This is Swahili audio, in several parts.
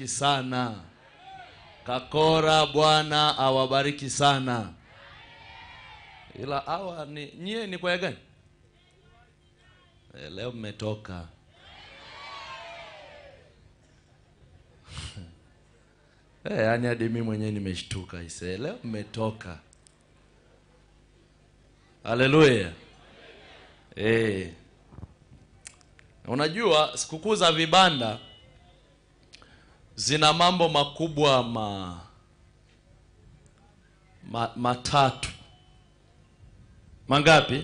awabariki sana. Kakora, Bwana awabariki sana. Ila hawa ni nyie, ni kwaya gani? Eh, leo mmetoka eh, yani hadi mimi mwenyewe nimeshtuka ise, leo mmetoka. Haleluya. Eh. Unajua sikukuu za vibanda zina mambo makubwa ma, ma matatu. Mangapi?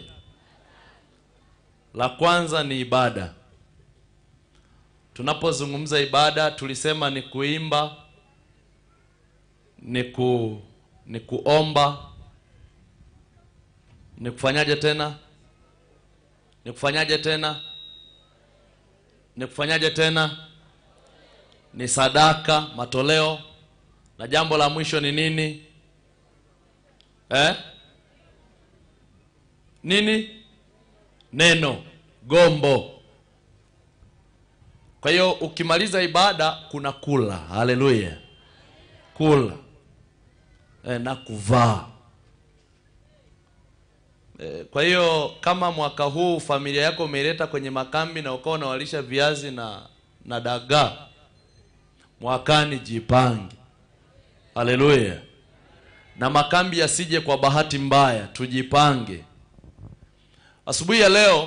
La kwanza ni ibada. Tunapozungumza ibada tulisema ni kuimba, ni ku ni kuomba, ni kufanyaje tena? Ni kufanyaje tena? Ni kufanyaje tena? Ni sadaka, matoleo, na jambo la mwisho ni nini? Eh? Nini? Neno, gombo. Kwa hiyo ukimaliza ibada kuna kula. Haleluya. Kula. Eh, na kuvaa. Eh, kwa hiyo kama mwaka huu familia yako umeileta kwenye makambi na ukawa unawalisha viazi na na dagaa, mwakani jipange. Haleluya. Na makambi yasije kwa bahati mbaya, tujipange. Asubuhi ya leo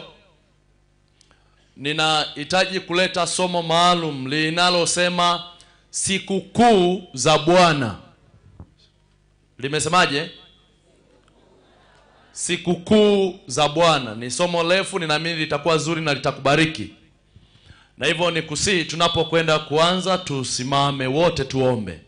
ninahitaji kuleta somo maalum linalosema sikukuu za Bwana. Limesemaje? Sikukuu za Bwana. Ni somo refu, ninaamini litakuwa zuri na litakubariki. Na hivyo ni kusii, tunapokwenda kuanza, tusimame wote tuombe.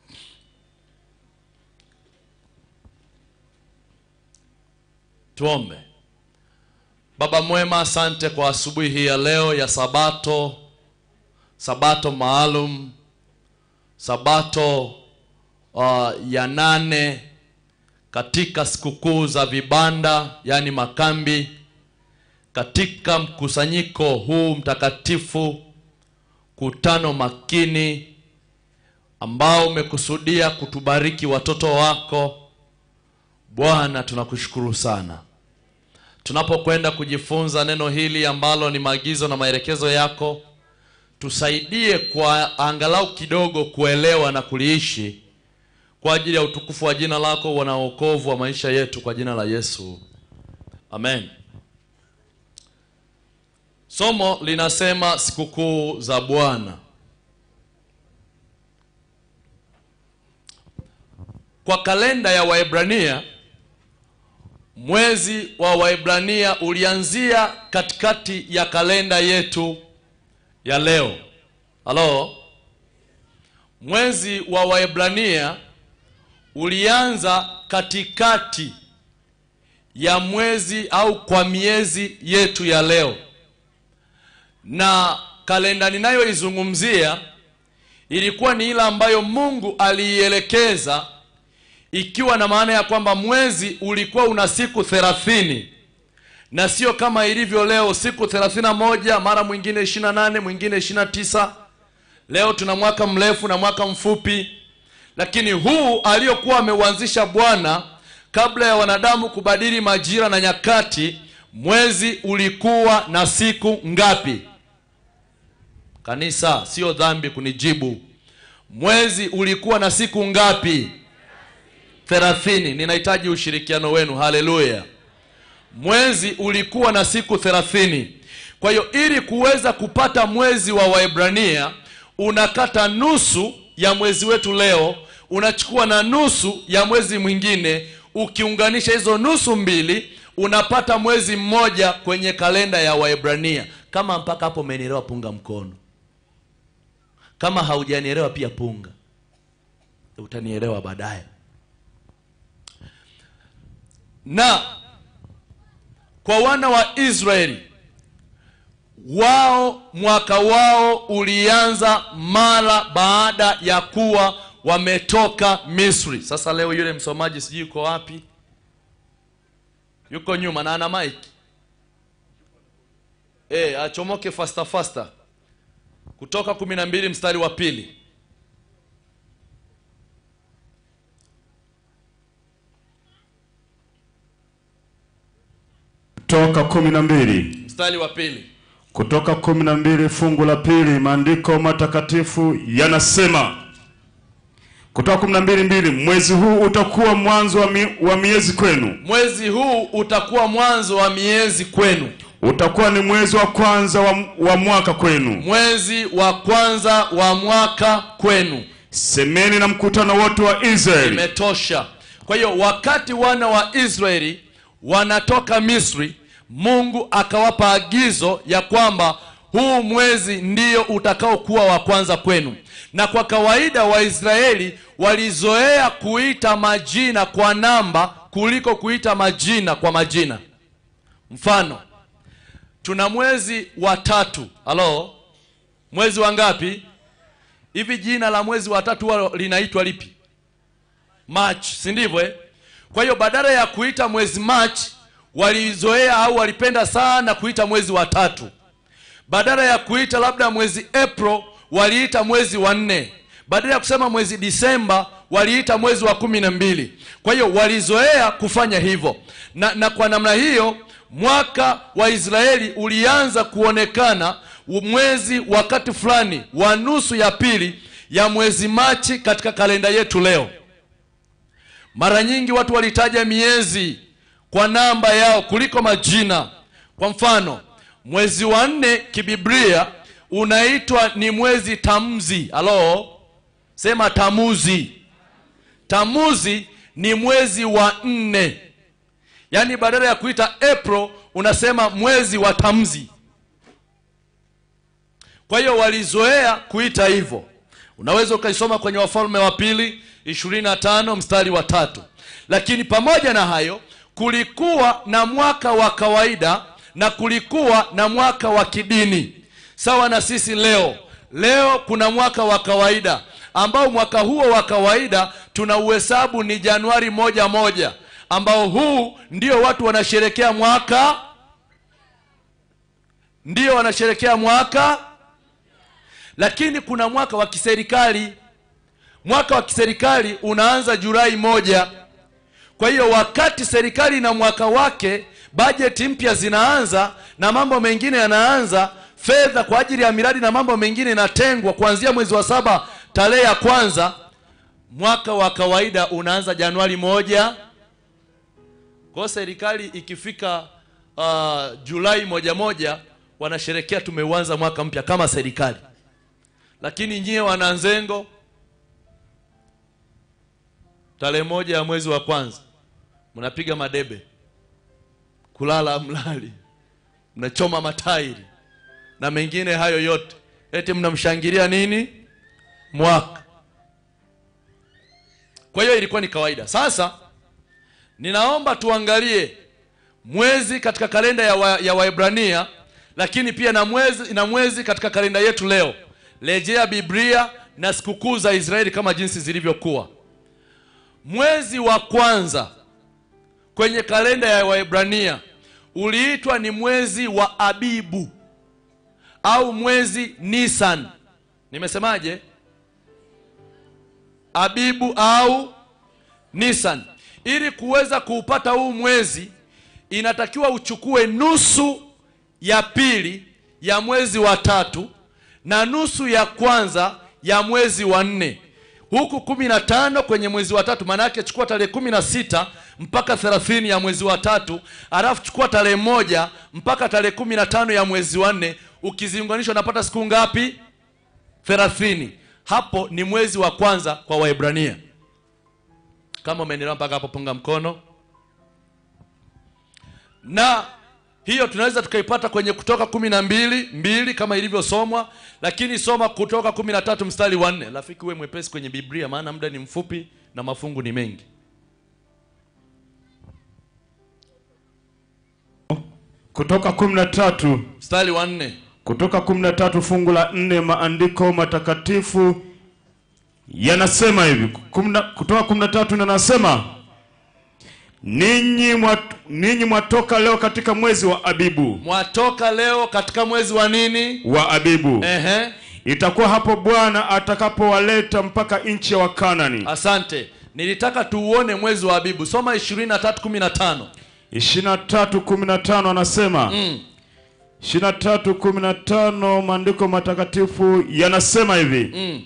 Tuombe. Baba mwema, asante kwa asubuhi hii ya leo ya Sabato, Sabato maalum, Sabato uh, ya nane katika sikukuu za vibanda, yaani makambi, katika mkusanyiko huu mtakatifu, kutano makini ambao umekusudia kutubariki watoto wako. Bwana, tunakushukuru sana tunapokwenda kujifunza neno hili ambalo ni maagizo na maelekezo yako, tusaidie kwa angalau kidogo kuelewa na kuliishi kwa ajili ya utukufu wa jina lako na wokovu wa maisha yetu, kwa jina la Yesu, amen. Somo linasema sikukuu za Bwana. Kwa kalenda ya Waebrania mwezi wa Waebrania ulianzia katikati ya kalenda yetu ya leo. Halo, mwezi wa Waebrania ulianza katikati ya mwezi au kwa miezi yetu ya leo, na kalenda ninayoizungumzia ilikuwa ni ile ambayo Mungu aliielekeza ikiwa na maana ya kwamba mwezi ulikuwa una siku thelathini na sio kama ilivyo leo siku thelathini na moja mara mwingine ishirini na nane mwingine ishirini na tisa Leo tuna mwaka mrefu na mwaka mfupi, lakini huu aliyokuwa ameuanzisha Bwana kabla ya wanadamu kubadili majira na nyakati, mwezi ulikuwa na siku ngapi? Kanisa, sio dhambi kunijibu. Mwezi ulikuwa na siku ngapi? thelathini. Ninahitaji ushirikiano wenu. Haleluya! Mwezi ulikuwa na siku thelathini. Kwa hiyo ili kuweza kupata mwezi wa Waebrania unakata nusu ya mwezi wetu leo, unachukua na nusu ya mwezi mwingine, ukiunganisha hizo nusu mbili unapata mwezi mmoja kwenye kalenda ya Waebrania. Kama mpaka hapo umenielewa, punga mkono. Kama haujanielewa pia punga, utanielewa baadaye. Na kwa wana wa Israeli wao mwaka wao ulianza mara baada ya kuwa wametoka Misri. Sasa leo yule msomaji sijui yuko wapi, yuko nyuma na ana mike e, achomoke fasta fasta. Kutoka kumi na mbili mstari wa pili Kutoka kumi na mbili mstari wa pili Kutoka kumi na mbili fungu la pili, maandiko matakatifu yanasema, kutoka kumi na mbili mbili, mwezi huu utakuwa mwanzo wa, mi, wa miezi kwenu, mwezi huu utakuwa mwanzo wa miezi kwenu utakuwa ni mwezi wa kwanza wa, wa mwaka kwenu. mwezi wa kwanza wa mwaka kwenu Semeni na mkutano wote wa Israeli, imetosha kwa hiyo wakati wana wa israeli wanatoka misri mungu akawapa agizo ya kwamba huu mwezi ndio utakaokuwa wa kwanza kwenu na kwa kawaida waisraeli walizoea kuita majina kwa namba kuliko kuita majina kwa majina mfano tuna mwezi wa tatu halo mwezi wa ngapi hivi jina la mwezi wa tatu huwa linaitwa lipi march si ndivyo eh? kwa hiyo badala ya kuita mwezi march walizoea au walipenda sana kuita mwezi wa tatu badala ya kuita labda mwezi april waliita mwezi wa nne badala ya kusema mwezi disemba waliita mwezi wa kumi na mbili kwa hiyo walizoea kufanya hivyo na, na kwa namna hiyo mwaka wa israeli ulianza kuonekana mwezi wakati fulani wa nusu ya pili ya mwezi machi katika kalenda yetu leo mara nyingi watu walitaja miezi kwa namba yao kuliko majina kwa mfano mwezi wa nne kibiblia unaitwa ni mwezi tamzi halo sema tamuzi tamuzi ni mwezi wa nne yaani badala ya kuita april unasema mwezi wa tamzi kwa hiyo walizoea kuita hivyo unaweza ukaisoma kwenye wafalme wa pili 25 mstari wa tatu lakini pamoja na hayo kulikuwa na mwaka wa kawaida na kulikuwa na mwaka wa kidini sawa na sisi leo leo kuna mwaka wa kawaida ambao mwaka huo wa kawaida tuna uhesabu ni januari moja moja ambao huu ndio watu wanasherekea mwaka ndio wanasherekea mwaka lakini kuna mwaka wa kiserikali mwaka wa kiserikali unaanza julai moja kwa hiyo wakati serikali na mwaka wake bajeti mpya zinaanza na mambo mengine yanaanza fedha kwa ajili ya miradi na mambo mengine inatengwa kuanzia mwezi wa saba tarehe ya kwanza mwaka wa kawaida unaanza januari moja kwa serikali ikifika uh, julai moja moja wanasherekea tumeuanza mwaka mpya kama serikali lakini nyie wananzengo tarehe moja ya mwezi wa kwanza mnapiga madebe kulala mlali mnachoma matairi na mengine hayo yote eti mnamshangilia nini mwaka kwa hiyo ilikuwa ni kawaida sasa ninaomba tuangalie mwezi katika kalenda ya, wa, ya waebrania lakini pia na mwezi, na mwezi katika kalenda yetu leo rejea biblia na sikukuu za israeli kama jinsi zilivyokuwa mwezi wa kwanza kwenye kalenda ya waebrania uliitwa ni mwezi wa abibu au mwezi nisan nimesemaje abibu au nisan ili kuweza kuupata huu mwezi inatakiwa uchukue nusu ya pili ya mwezi wa tatu na nusu ya kwanza ya mwezi wa nne huku kumi na tano kwenye mwezi wa tatu maana yake chukua tarehe kumi na sita mpaka thelathini ya mwezi wa tatu alafu chukua tarehe moja mpaka tarehe kumi na tano ya mwezi wa nne ukiziunganisha unapata siku ngapi thelathini hapo ni mwezi wa kwanza kwa waebrania kama umenielewa mpaka hapo punga mkono na hiyo tunaweza tukaipata kwenye kutoka kumi na mbili mbili kama ilivyosomwa lakini soma kutoka kumi na tatu mstari wa nne rafiki uwe mwepesi kwenye biblia maana muda ni mfupi na mafungu ni mengi kutoka kumi na tatu mstari wa nne kutoka kumi na tatu fungu la nne maandiko matakatifu yanasema hivi Kumi na- kutoka kumi na tatu nanasema ninyi mwat- ninyi mwatoka leo katika mwezi wa abibu mwatoka leo katika mwezi wa nini wa abibu Ehe. itakuwa hapo bwana atakapowaleta mpaka nchi ya wakanani asante nilitaka tuuone mwezi wa abibu soma 23:15 ishirini na tatu kumi na tano anasema mm. ishirini na tatu kumi na tano maandiko matakatifu yanasema hivi Mm.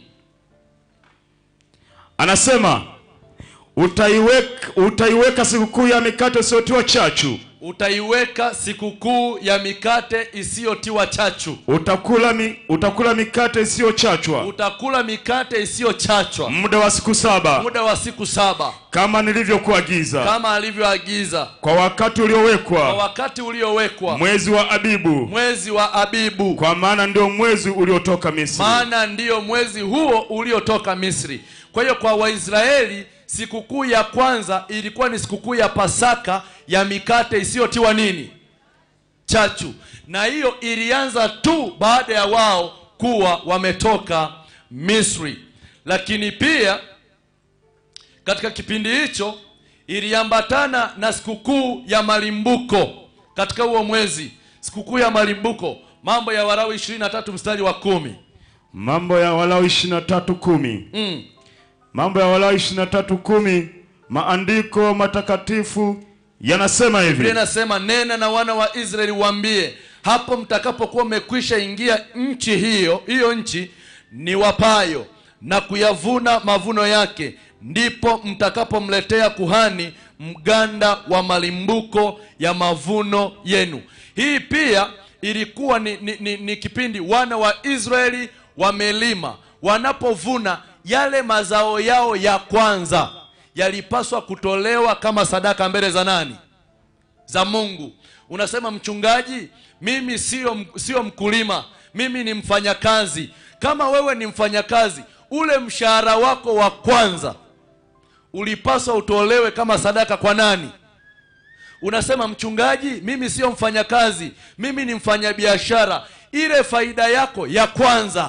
anasema utaiweka, utaiweka sikukuu ya mikate isiyotiwa chachu utaiweka sikukuu ya mikate isiyotiwa chachu utakula, mi, utakula mikate isiyochachwa utakula mikate isiyochachwa muda wa siku saba muda wa siku saba kama nilivyokuagiza kama alivyoagiza kwa wakati kwa uliowekwa wakati uliowekwa mwezi wa Abibu, mwezi wa Abibu, kwa maana ndio mwezi uliotoka Misri. maana ndiyo mwezi huo uliotoka Misri. Kwa hiyo kwa Waisraeli sikukuu ya kwanza ilikuwa ni sikukuu ya Pasaka ya mikate isiyotiwa nini chachu, na hiyo ilianza tu baada ya wao kuwa wametoka Misri, lakini pia katika kipindi hicho iliambatana na sikukuu ya malimbuko katika huo mwezi, sikukuu ya malimbuko. Mambo ya Walawi 23 mstari wa kumi. Mambo ya Walawi 23:10. Mm. Mambo ya Walawi 23:10, maandiko matakatifu yanasema Biblia hivi: inasema nena na wana wa Israeli waambie, hapo mtakapokuwa mmekwisha ingia nchi hiyo hiyo nchi ni wapayo na kuyavuna mavuno yake, ndipo mtakapomletea kuhani mganda wa malimbuko ya mavuno yenu. Hii pia ilikuwa ni, ni, ni, ni kipindi wana wa Israeli wamelima, wanapovuna yale mazao yao ya kwanza yalipaswa kutolewa kama sadaka mbele za nani? za Mungu. Unasema mchungaji, mimi sio sio mkulima, mimi ni mfanyakazi. Kama wewe ni mfanyakazi, ule mshahara wako wa kwanza ulipaswa utolewe kama sadaka kwa nani? Unasema mchungaji, mimi sio mfanyakazi, mimi ni mfanyabiashara. Ile faida yako ya kwanza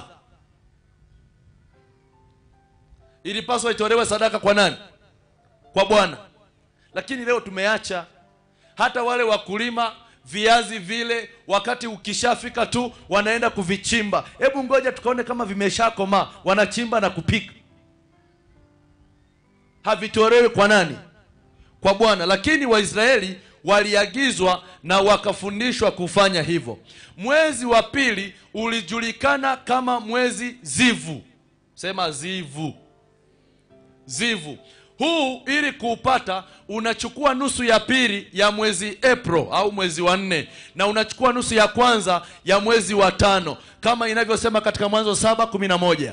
ilipaswa itolewe sadaka kwa nani? Kwa Bwana. Lakini leo tumeacha hata wale wakulima viazi vile, wakati ukishafika tu wanaenda kuvichimba. Hebu ngoja tukaone kama vimeshakomaa, wanachimba na kupika. Havitolewi kwa nani? Kwa Bwana. Lakini Waisraeli waliagizwa na wakafundishwa kufanya hivyo. Mwezi wa pili ulijulikana kama mwezi Zivu. Sema Zivu zivu huu ili kuupata unachukua nusu ya pili ya mwezi April au mwezi wa nne na unachukua nusu ya kwanza ya mwezi wa tano kama inavyosema katika Mwanzo saba kumi na moja.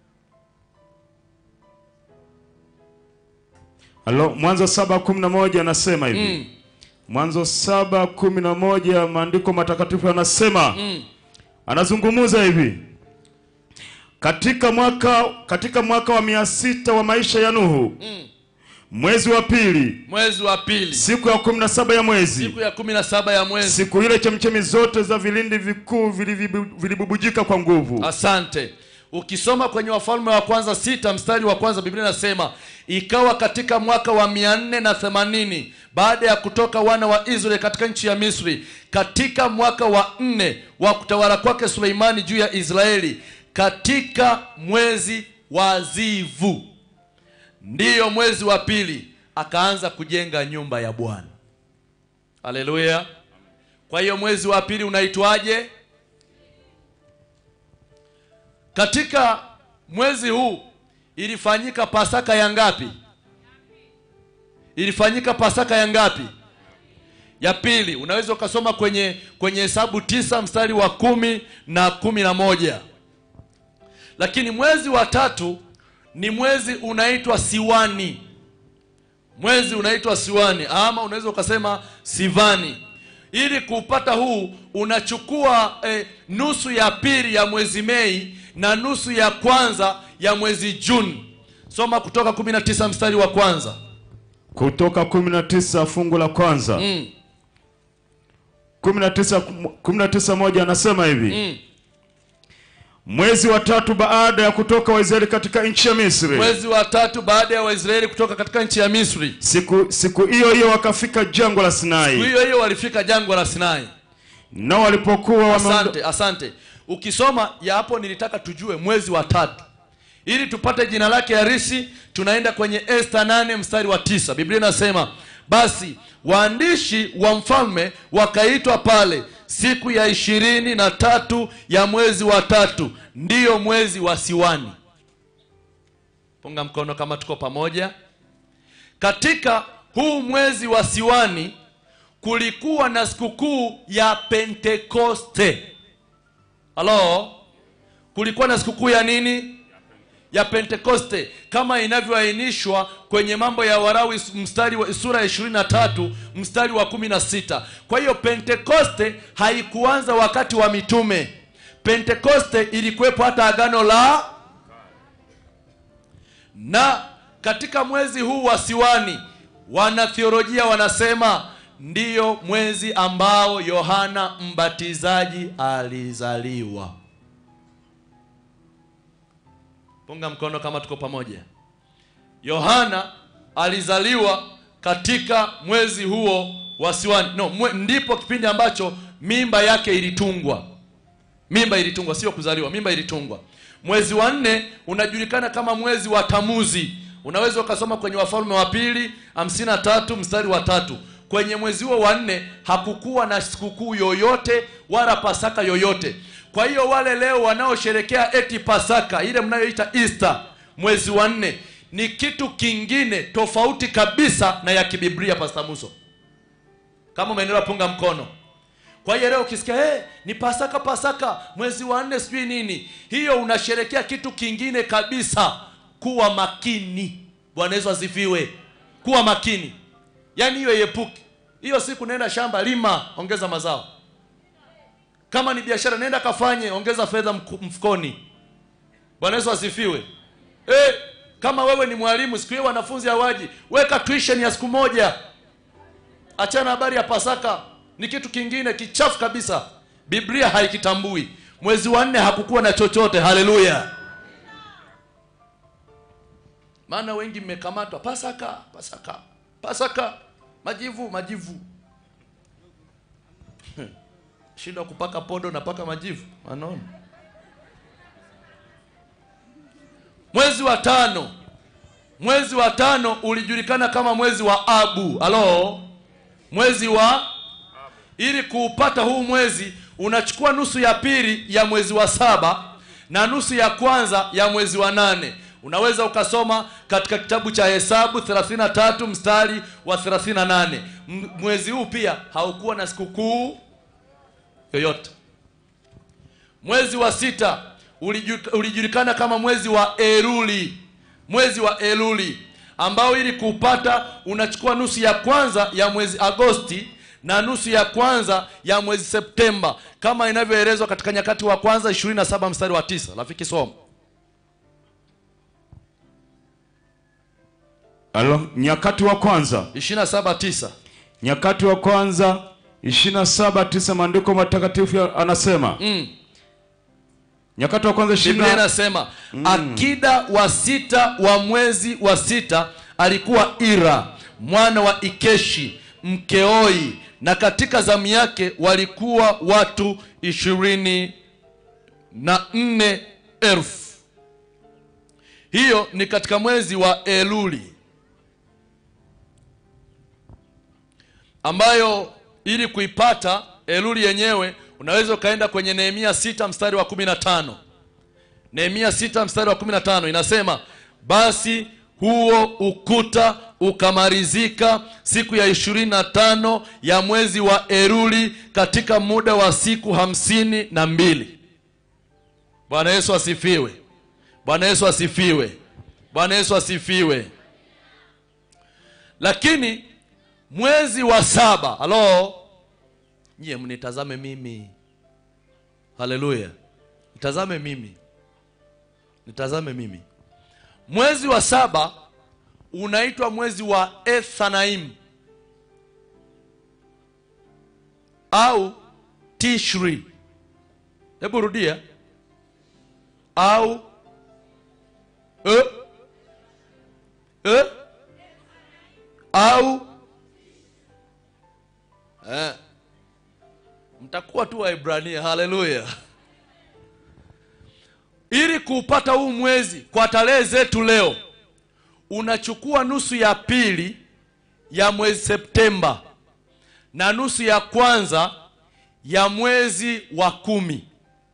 Halo, Mwanzo 7:11 anasema hivi. Mm, Mwanzo 7:11 maandiko matakatifu yanasema mm. anazungumza hivi katika mwaka katika mwaka wa mia sita wa maisha ya Nuhu Mm. mwezi wa pili Mwezi wa pili siku ya kumi na saba ya mwezi siku ya kumi na saba ya mwezi. siku ile chemchemi zote za vilindi vikuu vilivibu- vilibubujika kwa nguvu Asante. Ukisoma kwenye Wafalme wa kwanza sita mstari wa kwanza Biblia inasema ikawa katika mwaka wa mia nne na themanini baada ya kutoka wana wa Israeli katika nchi ya Misri, katika mwaka wa nne wa kutawala kwake Suleimani juu ya Israeli, katika mwezi wa Zivu, ndiyo mwezi wa pili, akaanza kujenga nyumba ya Bwana. Haleluya! Kwa hiyo mwezi wa pili unaitwaje? Katika mwezi huu ilifanyika Pasaka ya ngapi? Ilifanyika Pasaka ya ngapi? Ya pili. Unaweza ukasoma kwenye kwenye Hesabu tisa mstari wa kumi na kumi na moja. Lakini mwezi wa tatu ni mwezi unaitwa Siwani. Mwezi unaitwa Siwani ama unaweza ukasema Sivani. Ili kuupata huu unachukua eh, nusu ya pili ya mwezi Mei na nusu ya kwanza ya mwezi Juni. Soma Kutoka 19 mstari wa kwanza. kutoka 19 fungu la kwanza Mm, 19 19 moja anasema hivi mm. mwezi wa tatu baada ya kutoka Waisraeli katika nchi ya Misri Mwezi wa tatu baada ya Waisraeli kutoka katika nchi ya Misri. siku siku hiyo hiyo wakafika jangwa la Sinai Hiyo hiyo walifika jangwa la Sinai. nao walipokuwa wameondo- Asante, asante. Ukisoma ya hapo, nilitaka tujue mwezi wa tatu ili tupate jina lake harisi. Tunaenda kwenye Esta nane mstari wa tisa. Biblia inasema basi waandishi wa mfalme wakaitwa pale siku ya ishirini na tatu ya mwezi wa tatu ndiyo mwezi wa siwani punga mkono kama tuko pamoja katika huu mwezi wa siwani kulikuwa na sikukuu ya pentekoste halo kulikuwa na sikukuu ya nini ya pentekoste kama inavyoainishwa kwenye mambo ya warawi mstari wa sura ya 23 mstari wa 16 kwa hiyo pentekoste haikuanza wakati wa mitume pentekoste ilikuwepo hata agano la na katika mwezi huu wa siwani wanathiolojia wanasema ndiyo mwezi ambao yohana mbatizaji alizaliwa punga mkono kama tuko pamoja yohana alizaliwa katika mwezi huo wa siwani no mwe, ndipo kipindi ambacho mimba yake ilitungwa mimba ilitungwa sio kuzaliwa mimba ilitungwa mwezi wa nne unajulikana kama mwezi wa tamuzi unaweza ukasoma kwenye wafalme wa pili hamsini na tatu mstari wa tatu kwenye mwezi huo wa nne hakukuwa na sikukuu yoyote wala pasaka yoyote kwa hiyo wale leo wanaosherekea eti pasaka ile mnayoita easter mwezi wa nne ni kitu kingine tofauti kabisa na ya kibiblia pasta muso kama umeendelea punga mkono kwa hiyo leo ukisikia hey, ni pasaka pasaka mwezi wa nne sijui nini hiyo unasherekea kitu kingine kabisa kuwa makini bwana yesu asifiwe kuwa makini yaani hiyo iepuke hiyo siku naenda shamba lima ongeza mazao kama ni biashara nenda kafanye ongeza fedha mfukoni bwana yesu asifiwe e, kama wewe ni mwalimu siku hiyo wanafunzi hawaji weka tuition ya siku moja achana habari ya pasaka ni kitu kingine kichafu kabisa biblia haikitambui mwezi wa nne hakukuwa na chochote haleluya maana wengi mmekamatwa pasaka pasaka pasaka majivu majivu shindwa kupaka podo na paka majivu anaona mwezi wa tano mwezi wa tano ulijulikana kama mwezi wa abu halo mwezi wa ili kuupata huu mwezi unachukua nusu ya pili ya mwezi wa saba na nusu ya kwanza ya mwezi wa nane unaweza ukasoma katika kitabu cha hesabu 33 mstari wa 38 M- mwezi huu pia haukuwa na sikukuu yoyote mwezi wa sita uliju- ulijulikana kama mwezi wa eluli mwezi wa eluli ambao ili kuupata unachukua nusu ya kwanza ya mwezi agosti na nusu ya kwanza ya mwezi septemba kama inavyoelezwa katika nyakati wa kwanza 27 mstari wa tisa rafiki soma Alo, nyakati wa kwanza 27 tisa nyakati wa kwanza 27 tisa maandiko matakatifu ya- anasema mm. nyakati wa kwanza biblia 20 inasema akida wa sita wa mwezi wa sita alikuwa ira mwana wa ikeshi mkeoi na katika zamu yake walikuwa watu ishirini na nne elfu hiyo ni katika mwezi wa eluli ambayo ili kuipata eluli yenyewe unaweza ukaenda kwenye nehemia sita mstari wa kumi na tano nehemia sita mstari wa kumi na tano inasema basi huo ukuta ukamalizika siku ya ishirini na tano ya mwezi wa eluli katika muda wa siku hamsini na mbili bwana yesu asifiwe bwana yesu asifiwe bwana yesu asifiwe lakini mwezi wa saba halo nyie mnitazame mimi haleluya nitazame mimi nitazame mimi mwezi wa saba unaitwa mwezi wa ethanaim au tishri hebu rudia au e, e, au eh, mtakuwa tu waibrania haleluya ili kuupata huu mwezi kwa tarehe zetu leo unachukua nusu ya pili ya mwezi Septemba na nusu ya kwanza ya mwezi wa kumi.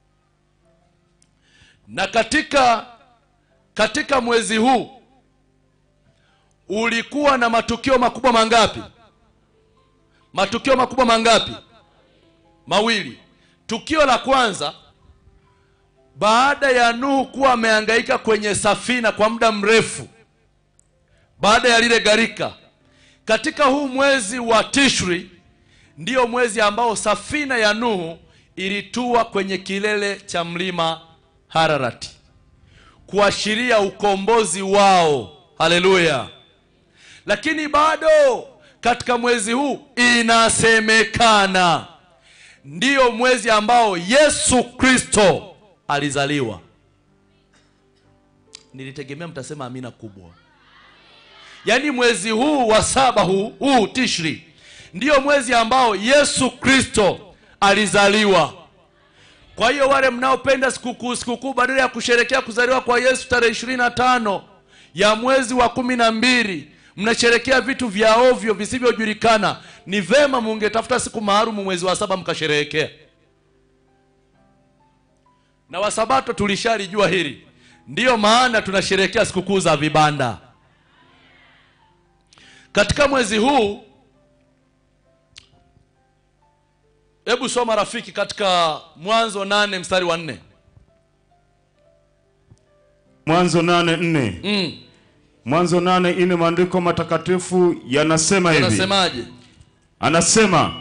Na katika katika mwezi huu ulikuwa na matukio makubwa mangapi? Matukio makubwa mangapi? Mawili. Tukio la kwanza baada ya Nuhu kuwa amehangaika kwenye safina kwa muda mrefu, baada ya lile gharika, katika huu mwezi wa Tishri ndiyo mwezi ambao safina ya Nuhu ilitua kwenye kilele cha mlima Hararati kuashiria ukombozi wao. Haleluya! Lakini bado katika mwezi huu inasemekana ndiyo mwezi ambao Yesu Kristo alizaliwa. Nilitegemea mtasema amina kubwa. Yaani mwezi huu wa saba huu, huu Tishri ndiyo mwezi ambao Yesu Kristo alizaliwa. Kwa hiyo wale mnaopenda sikukuu sikukuu, badala ya kusherekea kuzaliwa kwa Yesu tarehe ishirini na tano ya mwezi wa kumi na mbili mnasherekea vitu vya ovyo visivyojulikana. Ni vema mungetafuta siku maalum mwezi wa saba mkasherehekea. Na Wasabato tulishalijua hili, ndiyo maana tunasherehekea sikukuu za vibanda katika mwezi huu. Hebu soma rafiki, katika Mwanzo nane mstari wa nne. Mwanzo nane nne Mm, Mwanzo nane nne maandiko matakatifu yanasema hivi, anasemaje? anasema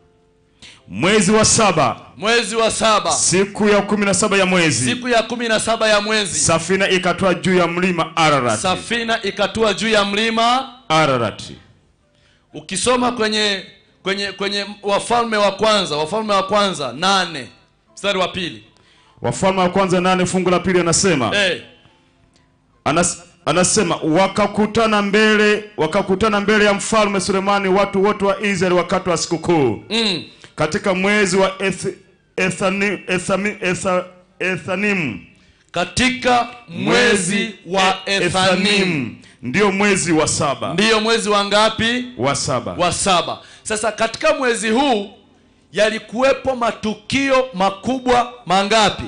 mwezi wa saba Mwezi wa saba siku ya kumi na saba ya mwezi siku ya kumi na saba ya mwezi safina ikatoa juu ya mlima Ararati. safina ikatua juu ya mlima. Ararati. Ukisoma kwenye kwenye kwenye Wafalme wa kwanza, Wafalme wa kwanza nane mstari wa pili Wafalme wa kwanza nane fungu la pili anasema eh, Anas, anasema wakakutana mbele wakakutana mbele ya mfalme Sulemani watu wote wa Israeli wakati wa sikukuu mm, katika mwezi wa eth, ethani, ethami, etha, Ethanimu katika mwezi wa E- Ethanimu ndio mwezi wa saba ndiyo mwezi wa ngapi? wa saba wa saba. Sasa katika mwezi huu yalikuwepo matukio makubwa mangapi?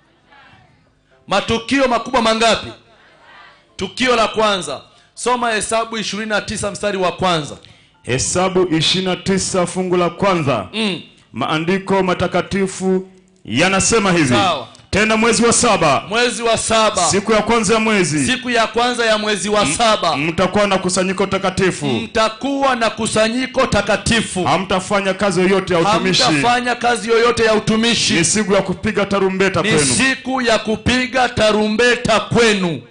Matukio makubwa mangapi? Tukio la kwanza, soma Hesabu 29 mstari wa kwanza. Hesabu 29 fungu la kwanza Mm. maandiko matakatifu yanasema hivi Sawa. tena mwezi wa saba Mwezi wa saba, siku ya kwanza ya mwezi siku ya kwanza ya mwezi wa saba, mtakuwa na kusanyiko takatifu mtakuwa na kusanyiko takatifu, hamtafanya kazi yoyote ya utumishi hamtafanya kazi yoyote ya utumishi. ni siku ya kupiga tarumbeta ni kwenu siku ya kupiga tarumbeta kwenu.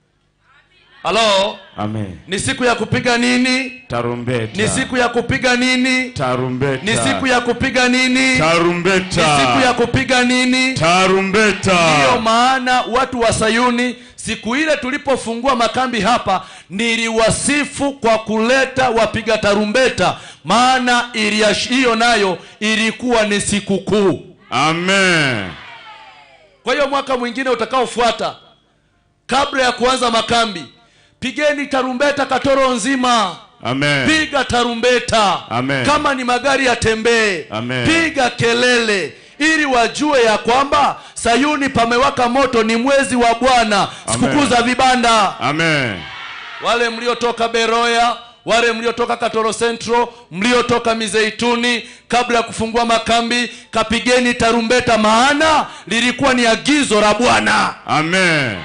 Halo, amen ni siku ya kupiga nini? tarumbeta Ni siku ya kupiga nini? tarumbeta Ni siku ya kupiga nini? Ni tarumbeta siku ya kupiga nini? Ndiyo tarumbeta maana watu wa Sayuni, siku ile tulipofungua makambi hapa, niliwasifu kwa kuleta wapiga tarumbeta, maana iliash- hiyo nayo ilikuwa ni siku kuu. amen Kwa hiyo mwaka mwingine utakaofuata, kabla ya kuanza makambi, pigeni tarumbeta Katoro nzima, amen piga tarumbeta. Amen. Kama ni magari yatembee, Amen. piga kelele, ili wajue ya kwamba Sayuni pamewaka moto, ni mwezi wa Bwana, sikukuu za vibanda. amen Wale mliotoka Beroya, wale mliotoka Katoro Central, mliotoka Mizeituni, kabla ya kufungua makambi, kapigeni tarumbeta, maana lilikuwa ni agizo la Bwana. amen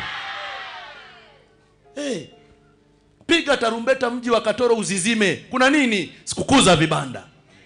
Hey, piga tarumbeta, mji wa Katoro uzizime. Kuna nini? Sikukuu za vibanda.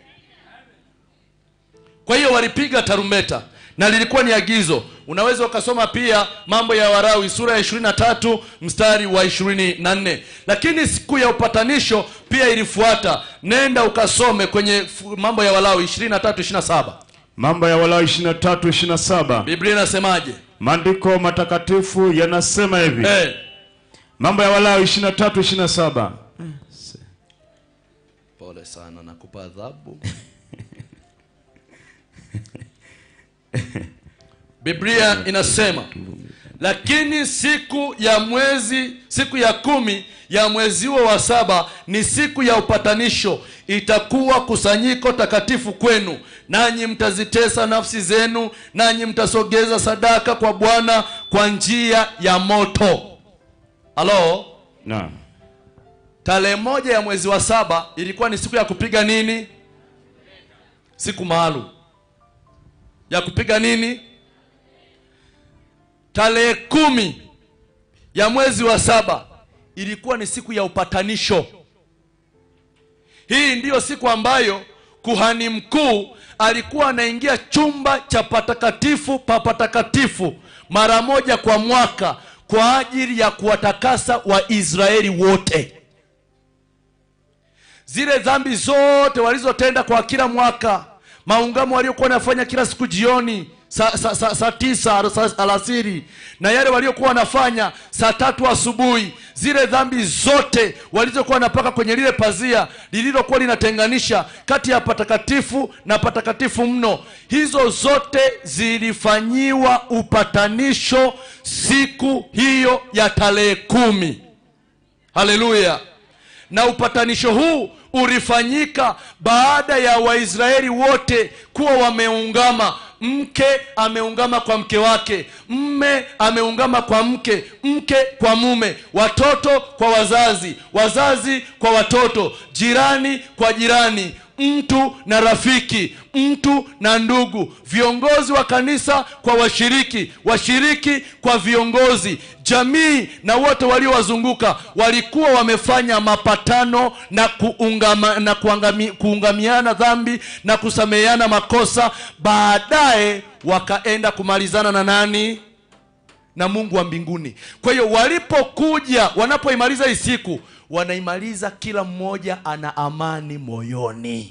Kwa hiyo walipiga tarumbeta na lilikuwa ni agizo. Unaweza ukasoma pia Mambo ya Warawi sura ya 23 mstari wa 24. Lakini siku ya upatanisho pia ilifuata. Nenda ukasome kwenye fu- Mambo ya Walawi 23 27. mambo ya Walawi 23 27 Biblia inasemaje? maandiko matakatifu yanasema hivi Eh, mambo ya Walawi 23 27 pole sana nakupa adhabu. Biblia inasema lakini siku ya mwezi siku ya kumi ya mwezi huo wa saba ni siku ya upatanisho itakuwa kusanyiko takatifu kwenu nanyi mtazitesa nafsi zenu nanyi mtasogeza sadaka kwa bwana kwa njia ya moto halo Naam. tarehe moja ya mwezi wa saba ilikuwa ni siku ya kupiga nini siku maalum ya kupiga nini tarehe kumi ya mwezi wa saba ilikuwa ni siku ya upatanisho hii ndiyo siku ambayo kuhani mkuu alikuwa anaingia chumba cha patakatifu pa patakatifu mara moja kwa mwaka kwa ajili ya kuwatakasa waisraeli wote zile dhambi zote walizotenda kwa kila mwaka maungamo waliokuwa wanafanya kila siku jioni saa sa, sa, sa tisa sa, alasiri na yale waliokuwa wanafanya saa tatu asubuhi zile dhambi zote walizokuwa wanapaka kwenye lile pazia lililokuwa linatenganisha kati ya patakatifu na patakatifu mno hizo zote zilifanyiwa upatanisho siku hiyo ya tarehe kumi haleluya na upatanisho huu ulifanyika baada ya waisraeli wote kuwa wameungama mke ameungama kwa mke wake mme ameungama kwa mke mke kwa mume watoto kwa wazazi wazazi kwa watoto jirani kwa jirani mtu na rafiki mtu na ndugu viongozi wa kanisa kwa washiriki washiriki kwa viongozi jamii na wote waliowazunguka walikuwa wamefanya mapatano na kuungama, na kuangami, kuungamiana dhambi na kusameheana makosa baadaye wakaenda kumalizana na nani na mungu wa mbinguni kwa hiyo walipokuja wanapoimaliza hii siku wanaimaliza kila mmoja ana amani moyoni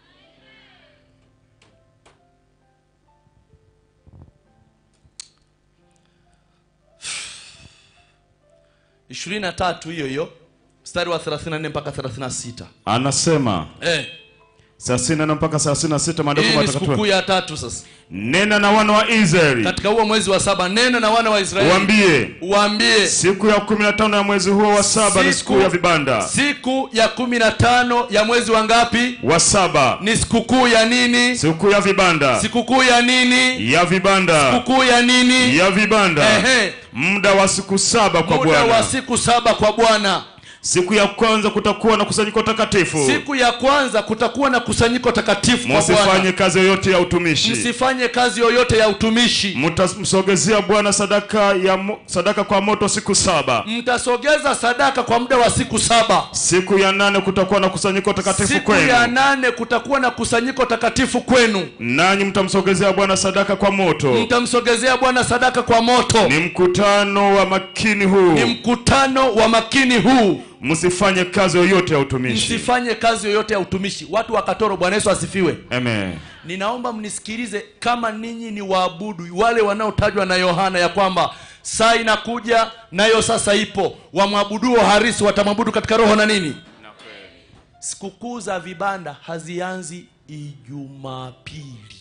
ishirini na tatu hiyo hiyo mstari wa 34 mpaka 36 Anasema eh, 34 mpaka 36 maandiko hii ni sikukuu matakatifu. ya tatu sasa Nena na wana wa Israeli katika huo mwezi wa saba nena na wana wa israeli uambie, waambie siku ya 15 ya mwezi huo wa saba ni siku ya vibanda. siku ya kumi na tano ya mwezi wa ngapi Wa saba ni sikukuu ya nini siku ya vibanda. sikukuu ya nini Ya vibanda. sikukuu ya nini Ya vibanda. Ehe. Muda wa siku saba kwa muda wa Bwana. siku saba kwa bwana Siku ya kwanza kutakuwa na kusanyiko takatifu. siku ya kwanza kutakuwa na kusanyiko takatifu kwa Msifanye bwana kazi yoyote ya utumishi. msifanye kazi yoyote ya utumishi Mtamsogezea Bwana sadaka ya mo, sadaka kwa moto siku saba. mtasogeza sadaka kwa muda wa siku saba Siku ya nane kutakuwa na kusanyiko takatifu siku ya kwenu, nane kutakuwa na kusanyiko takatifu kwenu nanyi mtamsogezea Bwana sadaka kwa moto. mtamsogezea bwana sadaka kwa moto Ni mkutano wa makini huu, ni mkutano wa makini huu msifanye kazi yoyote ya utumishi. msifanye kazi yoyote ya utumishi watu wa katoro bwana yesu asifiwe Amen. ninaomba mnisikilize kama ninyi ni waabudu wale wanaotajwa na yohana ya kwamba saa inakuja nayo sasa ipo wamwabuduo harisi watamwabudu katika roho na nini sikukuu za vibanda hazianzi ijumapili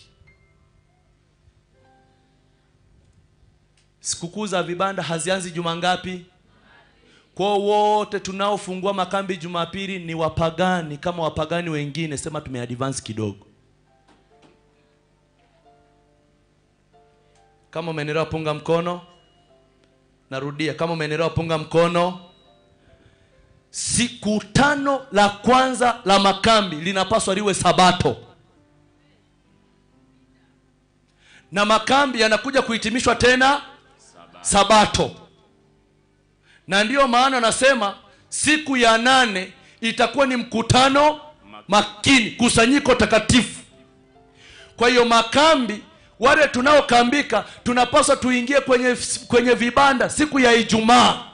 sikukuu za vibanda hazianzi juma ngapi kwao wote tunaofungua makambi jumapili ni wapagani kama wapagani wengine sema tumeadvance kidogo kama umeenelewa punga mkono narudia kama umeenelewa punga mkono siku tano la kwanza la makambi linapaswa liwe sabato na makambi yanakuja kuhitimishwa tena sabato na ndiyo maana nasema siku ya nane itakuwa ni mkutano makini kusanyiko takatifu kwa hiyo makambi wale tunaokambika tunapaswa tuingie kwenye, kwenye vibanda siku ya ijumaa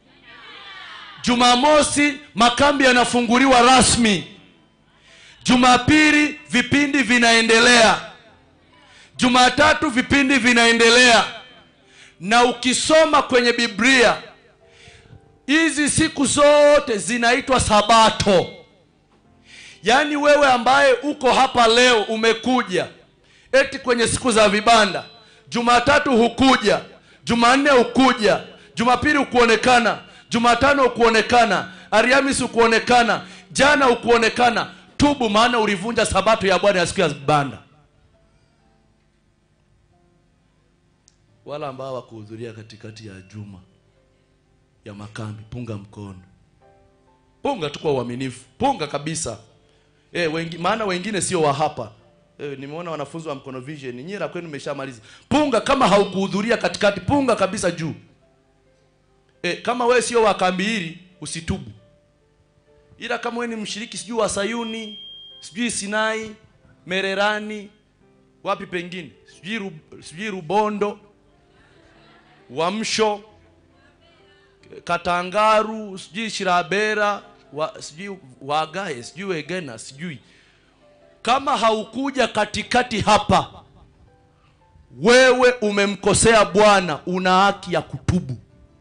jumamosi makambi yanafunguliwa rasmi jumapili vipindi vinaendelea jumatatu vipindi vinaendelea na ukisoma kwenye biblia hizi siku zote zinaitwa sabato yaani wewe ambaye uko hapa leo umekuja eti kwenye siku za vibanda jumatatu hukuja jumanne ukuja jumapili ukuonekana jumatano ukuonekana ariamis ukuonekana jana ukuonekana tubu maana ulivunja sabato ya bwana ya siku ya banda wala ambao hawakuhudhuria katikati ya juma ya makambi punga mkono punga tu kwa uaminifu punga kabisa e, wengi, maana wengine sio wa hapa e, nimeona wanafunzi wa mkono vision nyinyi la kwenu nimeshamaliza punga kama haukuhudhuria katikati punga kabisa juu e, kama wewe sio wa kambi hili usitubu ila kama wewe ni mshiriki sijui wa sayuni sijui sinai mererani wapi pengine sijui Ru- sijui rubondo wamsho katangaru sijui shirabera wa, sijui wagae sijui wegena sijui kama haukuja katikati hapa wewe umemkosea bwana una haki ya kutubu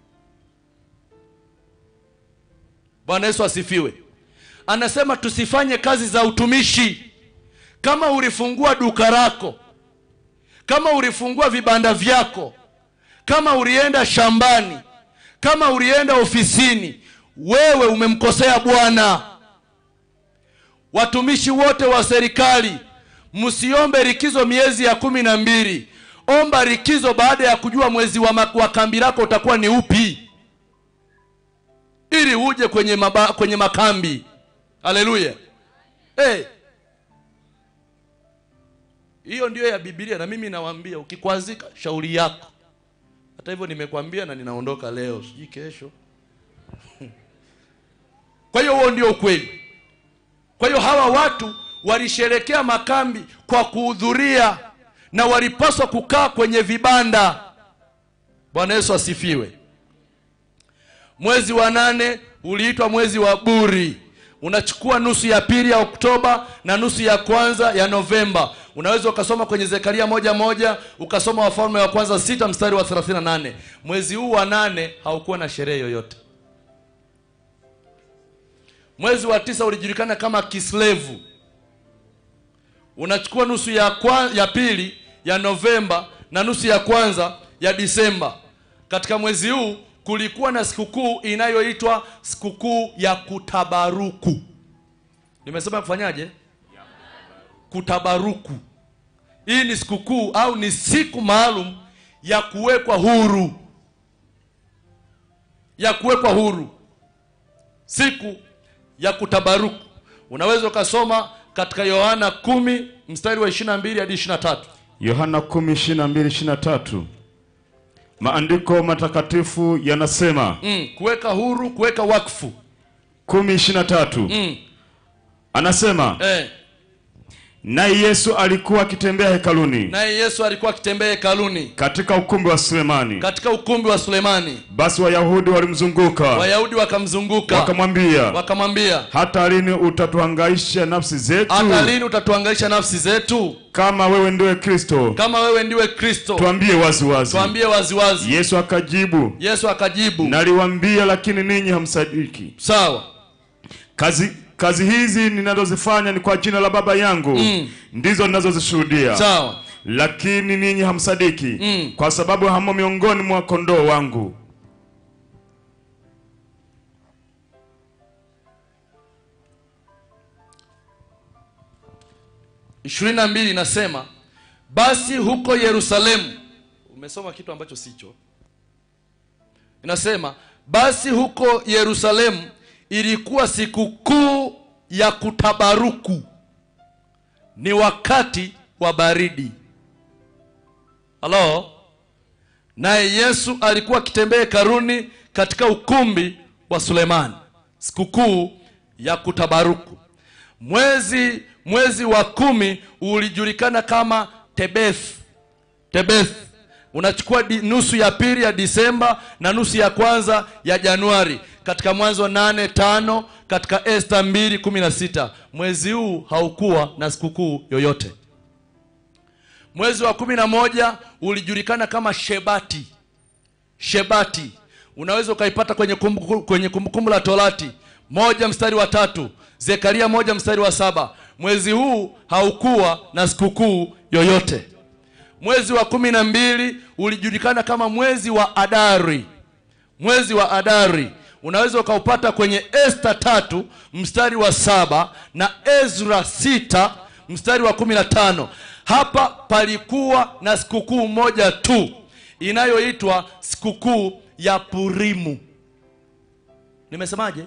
bwana yesu asifiwe anasema tusifanye kazi za utumishi kama ulifungua duka lako kama ulifungua vibanda vyako kama ulienda shambani kama ulienda ofisini wewe umemkosea bwana watumishi wote wa serikali msiombe likizo miezi ya kumi na mbili omba likizo baada ya kujua mwezi wa, ma- wa kambi lako utakuwa ni upi ili uje kwenye, maba, kwenye makambi haleluya hey. hiyo ndiyo ya bibilia na mimi nawaambia ukikwazika shauri yako hata hivyo nimekwambia na ninaondoka leo sijui kesho kwa hiyo huo ndio ukweli kwa hiyo hawa watu walisherekea makambi kwa kuhudhuria na walipaswa kukaa kwenye vibanda bwana yesu asifiwe mwezi wa nane uliitwa mwezi wa buri unachukua nusu ya pili ya oktoba na nusu ya kwanza ya novemba unaweza ukasoma kwenye zekaria moja moja ukasoma wafalme wa kwanza sita mstari wa 38 mwezi huu wa nane haukuwa na sherehe yoyote mwezi wa tisa ulijulikana kama kislevu unachukua nusu ya, kwa, ya pili ya novemba na nusu ya kwanza ya disemba katika mwezi huu kulikuwa na sikukuu inayoitwa sikukuu ya kutabaruku nimesema kufanyaje kutabaruku hii ni sikukuu au ni siku maalum ya kuwekwa huru ya kuwekwa huru siku ya kutabaruku unaweza ukasoma katika yohana kumi mstari wa 22 hadi 23 yohana 10:22-23 maandiko matakatifu yanasema mm, kuweka huru kuweka wakfu 10:23 mm, anasema eh, naye yesu alikuwa akitembea hekaluni naye yesu alikuwa akitembea hekaluni katika ukumbi wa sulemani katika ukumbi wa sulemani basi wayahudi walimzunguka wayahudi wakamzunguka wakamwambia wakamwambia hata lini utatuhangaisha nafsi zetu hata lini utatuangaisha nafsi zetu kama wewe ndiwe kristo kama wewe ndiwe kristo tuambie wazi wazi tuambie waziwazi yesu akajibu yesu akajibu naliwambia lakini ninyi hamsadiki sawa kazi kazi hizi ninazozifanya ni kwa jina la baba yangu Mm. ndizo ninazozishuhudia sawa lakini ninyi hamsadiki Mm. kwa sababu hamo miongoni mwa kondoo wangu ishirini na mbili inasema basi huko yerusalemu umesoma kitu ambacho sicho inasema basi huko yerusalemu ilikuwa sikukuu ya kutabaruku ni wakati wa baridi halo naye yesu alikuwa akitembea karuni katika ukumbi wa sulemani sikukuu ya kutabaruku mwezi mwezi wa kumi ulijulikana kama tebeth tebeth unachukua di, nusu ya pili ya disemba na nusu ya kwanza ya januari katika mwanzo nane tano katika esta mbili kumi na sita mwezi huu haukuwa na sikukuu yoyote mwezi wa kumi na moja ulijulikana kama shebati shebati unaweza ukaipata kwenye kumbukumbu kwenye kumbukumbu la torati moja mstari wa tatu zekaria moja mstari wa saba mwezi huu haukuwa na sikukuu yoyote mwezi wa kumi na mbili ulijulikana kama mwezi wa adari mwezi wa adari unaweza ukaupata kwenye esta tatu mstari wa saba na ezra sita mstari wa kumi na tano hapa palikuwa na sikukuu moja tu inayoitwa sikukuu ya purimu nimesemaje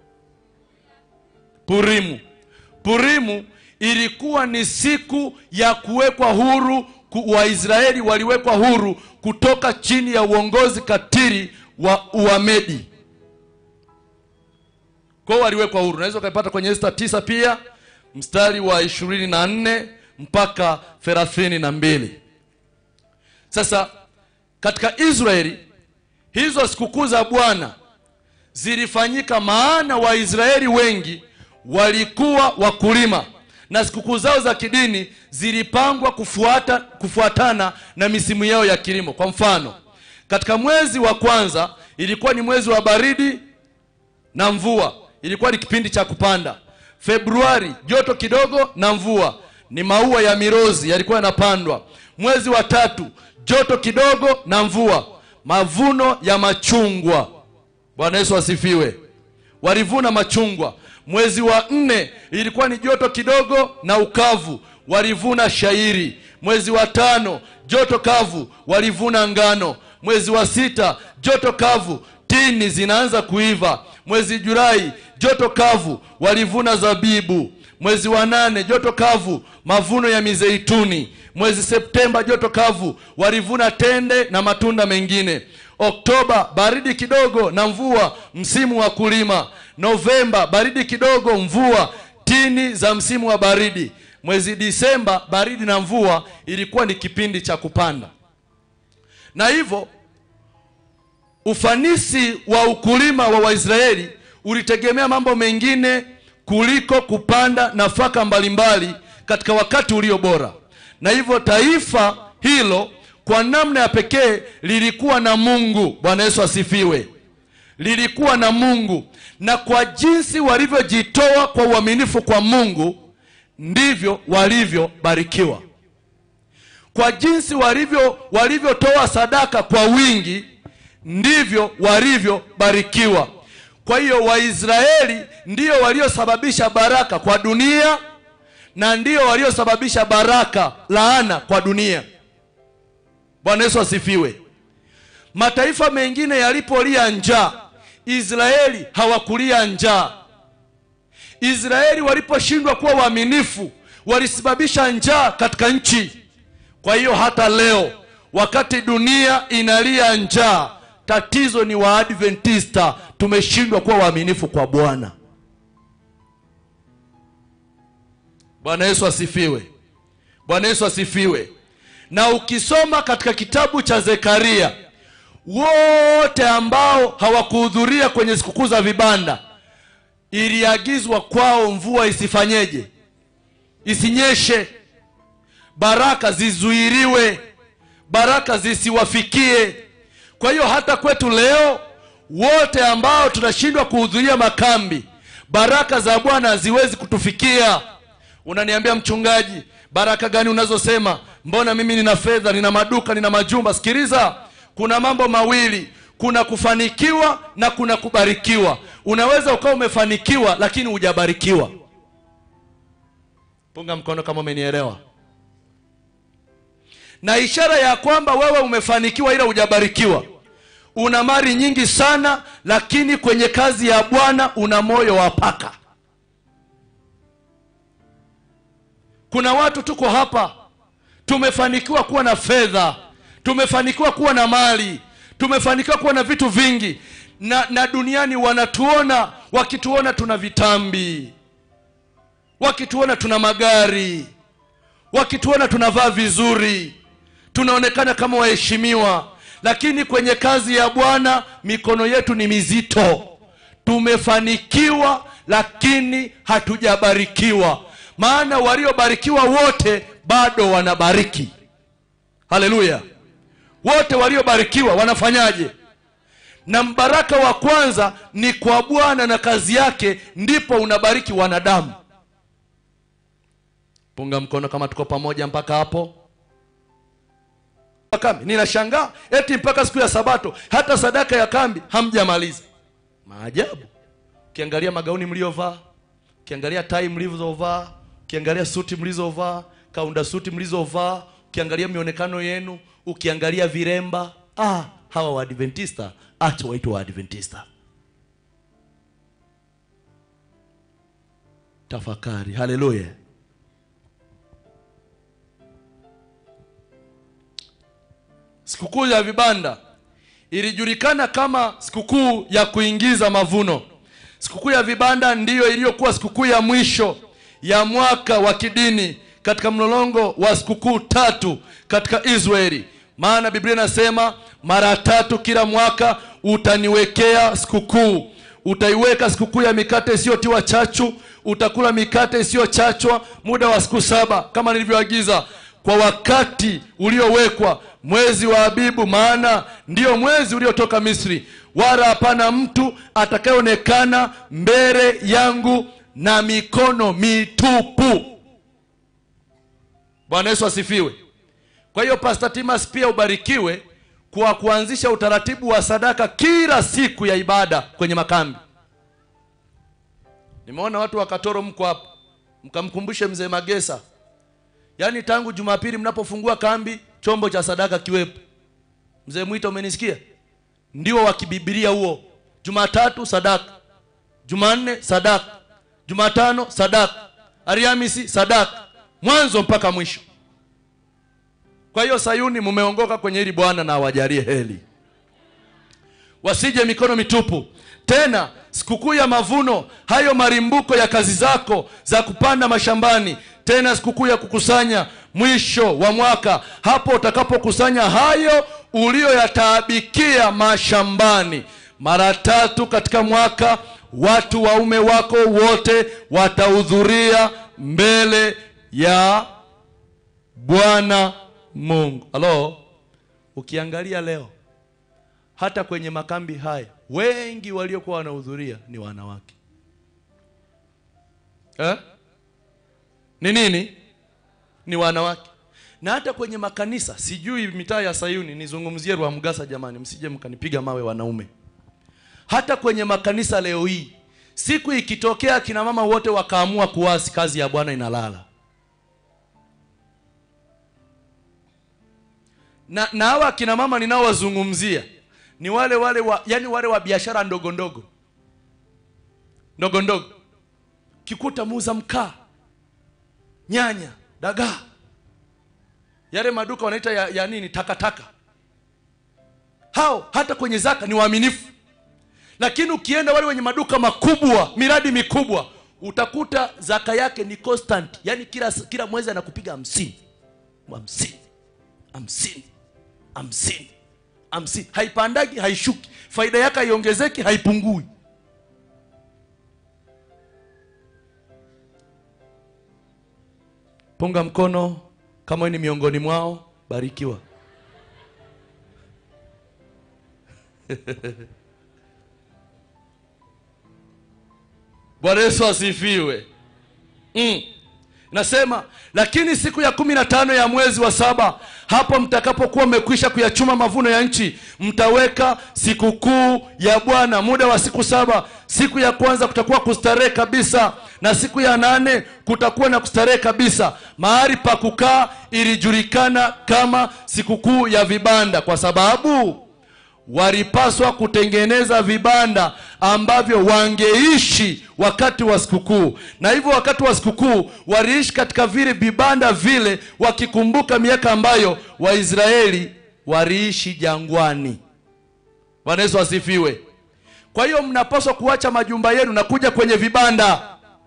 purimu purimu ilikuwa ni siku ya kuwekwa huru ku- waisraeli waliwekwa huru kutoka chini ya uongozi katiri wa uamedi kwao waliwekwa huru unaweza ukaipata kwenye esta tisa pia mstari wa ishirini na nne mpaka thelathini na mbili sasa katika israeli hizo sikukuu za bwana zilifanyika maana waisraeli wengi walikuwa wakulima na sikukuu zao za kidini zilipangwa kufuata, kufuatana na misimu yao ya kilimo kwa mfano katika mwezi wa kwanza ilikuwa ni mwezi wa baridi na mvua ilikuwa ni kipindi cha kupanda februari joto kidogo na mvua ni maua ya mirozi yalikuwa yanapandwa mwezi wa tatu joto kidogo na mvua mavuno ya machungwa bwana yesu asifiwe walivuna machungwa mwezi wa nne ilikuwa ni joto kidogo na ukavu walivuna shairi mwezi wa tano joto kavu walivuna ngano mwezi wa sita joto kavu tini zinaanza kuiva mwezi julai joto kavu walivuna zabibu mwezi wa nane joto kavu mavuno ya mizeituni mwezi septemba joto kavu walivuna tende na matunda mengine oktoba baridi kidogo na mvua msimu wa kulima novemba baridi kidogo mvua tini za msimu wa baridi mwezi disemba baridi na mvua ilikuwa ni kipindi cha kupanda na hivyo ufanisi wa ukulima wa waisraeli ulitegemea mambo mengine kuliko kupanda nafaka mbalimbali katika wakati ulio bora na hivyo taifa hilo kwa namna ya pekee lilikuwa na mungu bwana yesu asifiwe lilikuwa na mungu na kwa jinsi walivyojitoa kwa uaminifu kwa mungu ndivyo walivyobarikiwa kwa jinsi walivyo walivyotoa sadaka kwa wingi ndivyo walivyobarikiwa kwa hiyo waisraeli ndio waliosababisha baraka kwa dunia na ndio waliosababisha baraka laana kwa dunia bwana yesu asifiwe mataifa mengine yalipolia njaa israeli hawakulia njaa israeli waliposhindwa kuwa waaminifu walisababisha njaa katika nchi kwa hiyo hata leo wakati dunia inalia njaa tatizo ni waadventista tumeshindwa kuwa waaminifu kwa bwana bwana yesu asifiwe bwana yesu asifiwe na ukisoma katika kitabu cha zekaria wote ambao hawakuhudhuria kwenye sikukuu za vibanda iliagizwa kwao mvua isifanyeje isinyeshe baraka zizuiriwe baraka zisiwafikie kwa hiyo hata kwetu leo wote ambao tunashindwa kuhudhuria makambi baraka za bwana haziwezi kutufikia unaniambia mchungaji baraka gani unazosema mbona mimi nina fedha nina maduka nina majumba sikiliza kuna mambo mawili kuna kufanikiwa na kuna kubarikiwa unaweza ukawa umefanikiwa lakini hujabarikiwa punga mkono kama umenielewa na ishara ya kwamba wewe umefanikiwa ila hujabarikiwa una mali nyingi sana lakini kwenye kazi ya bwana una moyo wa paka kuna watu tuko hapa tumefanikiwa kuwa na fedha tumefanikiwa kuwa na mali tumefanikiwa kuwa na vitu vingi na, na duniani wanatuona wakituona tuna vitambi wakituona tuna magari wakituona tunavaa vizuri tunaonekana kama waheshimiwa lakini kwenye kazi ya bwana mikono yetu ni mizito tumefanikiwa lakini hatujabarikiwa maana waliobarikiwa wote bado wanabariki haleluya wote waliobarikiwa wanafanyaje na mbaraka wa kwanza ni kwa bwana na kazi yake ndipo unabariki wanadamu punga mkono kama tuko pamoja mpaka hapo wa kambi ninashangaa eti mpaka siku ya sabato hata sadaka ya kambi hamjamaliza maajabu ukiangalia magauni mliovaa ukiangalia tai mlizovaa ukiangalia suti mlizovaa kaunda suti mlizovaa ukiangalia mionekano yenu ukiangalia viremba ah, hawa waadventista acha waitwa waadventista tafakari haleluya sikukuu ya vibanda ilijulikana kama sikukuu ya kuingiza mavuno sikukuu ya vibanda ndiyo iliyokuwa sikukuu ya mwisho ya mwaka wa kidini katika mlolongo wa sikukuu tatu katika israeli maana biblia inasema mara tatu kila mwaka utaniwekea sikukuu utaiweka sikukuu ya mikate isiyotiwa chachu utakula mikate isiyochachwa muda wa siku saba kama nilivyoagiza kwa wakati uliowekwa mwezi wa abibu maana ndiyo mwezi uliotoka misri wala hapana mtu atakayeonekana mbele yangu na mikono mitupu bwana yesu asifiwe kwa hiyo Pastor Timas pia ubarikiwe kwa kuanzisha utaratibu wa sadaka kila siku ya ibada kwenye makambi. Nimeona watu wa Katoro mko hapa, mkamkumbushe mzee Magesa, yaani tangu Jumapili mnapofungua kambi, chombo cha sadaka kiwepo. Mzee Mwita, umenisikia? Ndio wa kibibilia huo. Jumatatu sadaka, Jumanne sadaka, Jumatano sadaka, Alhamisi sadaka, mwanzo mpaka mwisho. Kwa hiyo Sayuni, mumeongoka kwenye hili Bwana na awajalie heri, wasije mikono mitupu. Tena sikukuu ya mavuno, hayo marimbuko ya kazi zako za kupanda mashambani, tena sikukuu ya kukusanya mwisho wa mwaka, hapo utakapokusanya hayo uliyoyataabikia mashambani. Mara tatu katika mwaka, watu waume wako wote watahudhuria mbele ya Bwana Mungu. Halo, ukiangalia leo hata kwenye makambi haya wengi waliokuwa wanahudhuria ni wanawake eh? Ni nini? Ni wanawake. Na hata kwenye makanisa, sijui mitaa ya Sayuni, nizungumzie Rwamgasa jamani, msije mkanipiga mawe wanaume. Hata kwenye makanisa leo hii, siku ikitokea kina mama wote wakaamua kuasi, kazi ya Bwana inalala. na na hawa akina mama ninaowazungumzia ni wale wale wa, yani wale wa biashara ndogo ndogo ndogo ndogo, kikuta muuza mkaa, nyanya, dagaa, yale maduka wanaita ya, ya nini takataka. Hao hata kwenye zaka ni waaminifu, lakini ukienda wale wenye maduka makubwa, miradi mikubwa, utakuta zaka yake ni constant, yani kila kila mwezi anakupiga hamsini hamsini hamsini hamsini hamsini, haipandagi haishuki, faida yake haiongezeki haipungui. Punga mkono kama wewe ni miongoni mwao, barikiwa. Bwana Yesu asifiwe. Mm. Nasema lakini siku ya kumi na tano ya mwezi wa saba, hapo mtakapokuwa mmekwisha kuyachuma mavuno ya nchi, mtaweka sikukuu ya Bwana muda wa siku saba. Siku ya kwanza kutakuwa kustarehe kabisa, na siku ya nane kutakuwa na kustarehe kabisa. Mahali pa kukaa ilijulikana kama sikukuu ya vibanda, kwa sababu walipaswa kutengeneza vibanda ambavyo wangeishi wakati wa sikukuu, na hivyo wakati wa sikukuu waliishi katika vile vibanda vile, wakikumbuka miaka ambayo Waisraeli waliishi jangwani. Bwana Yesu asifiwe. Kwa hiyo mnapaswa kuacha majumba yenu na kuja kwenye vibanda,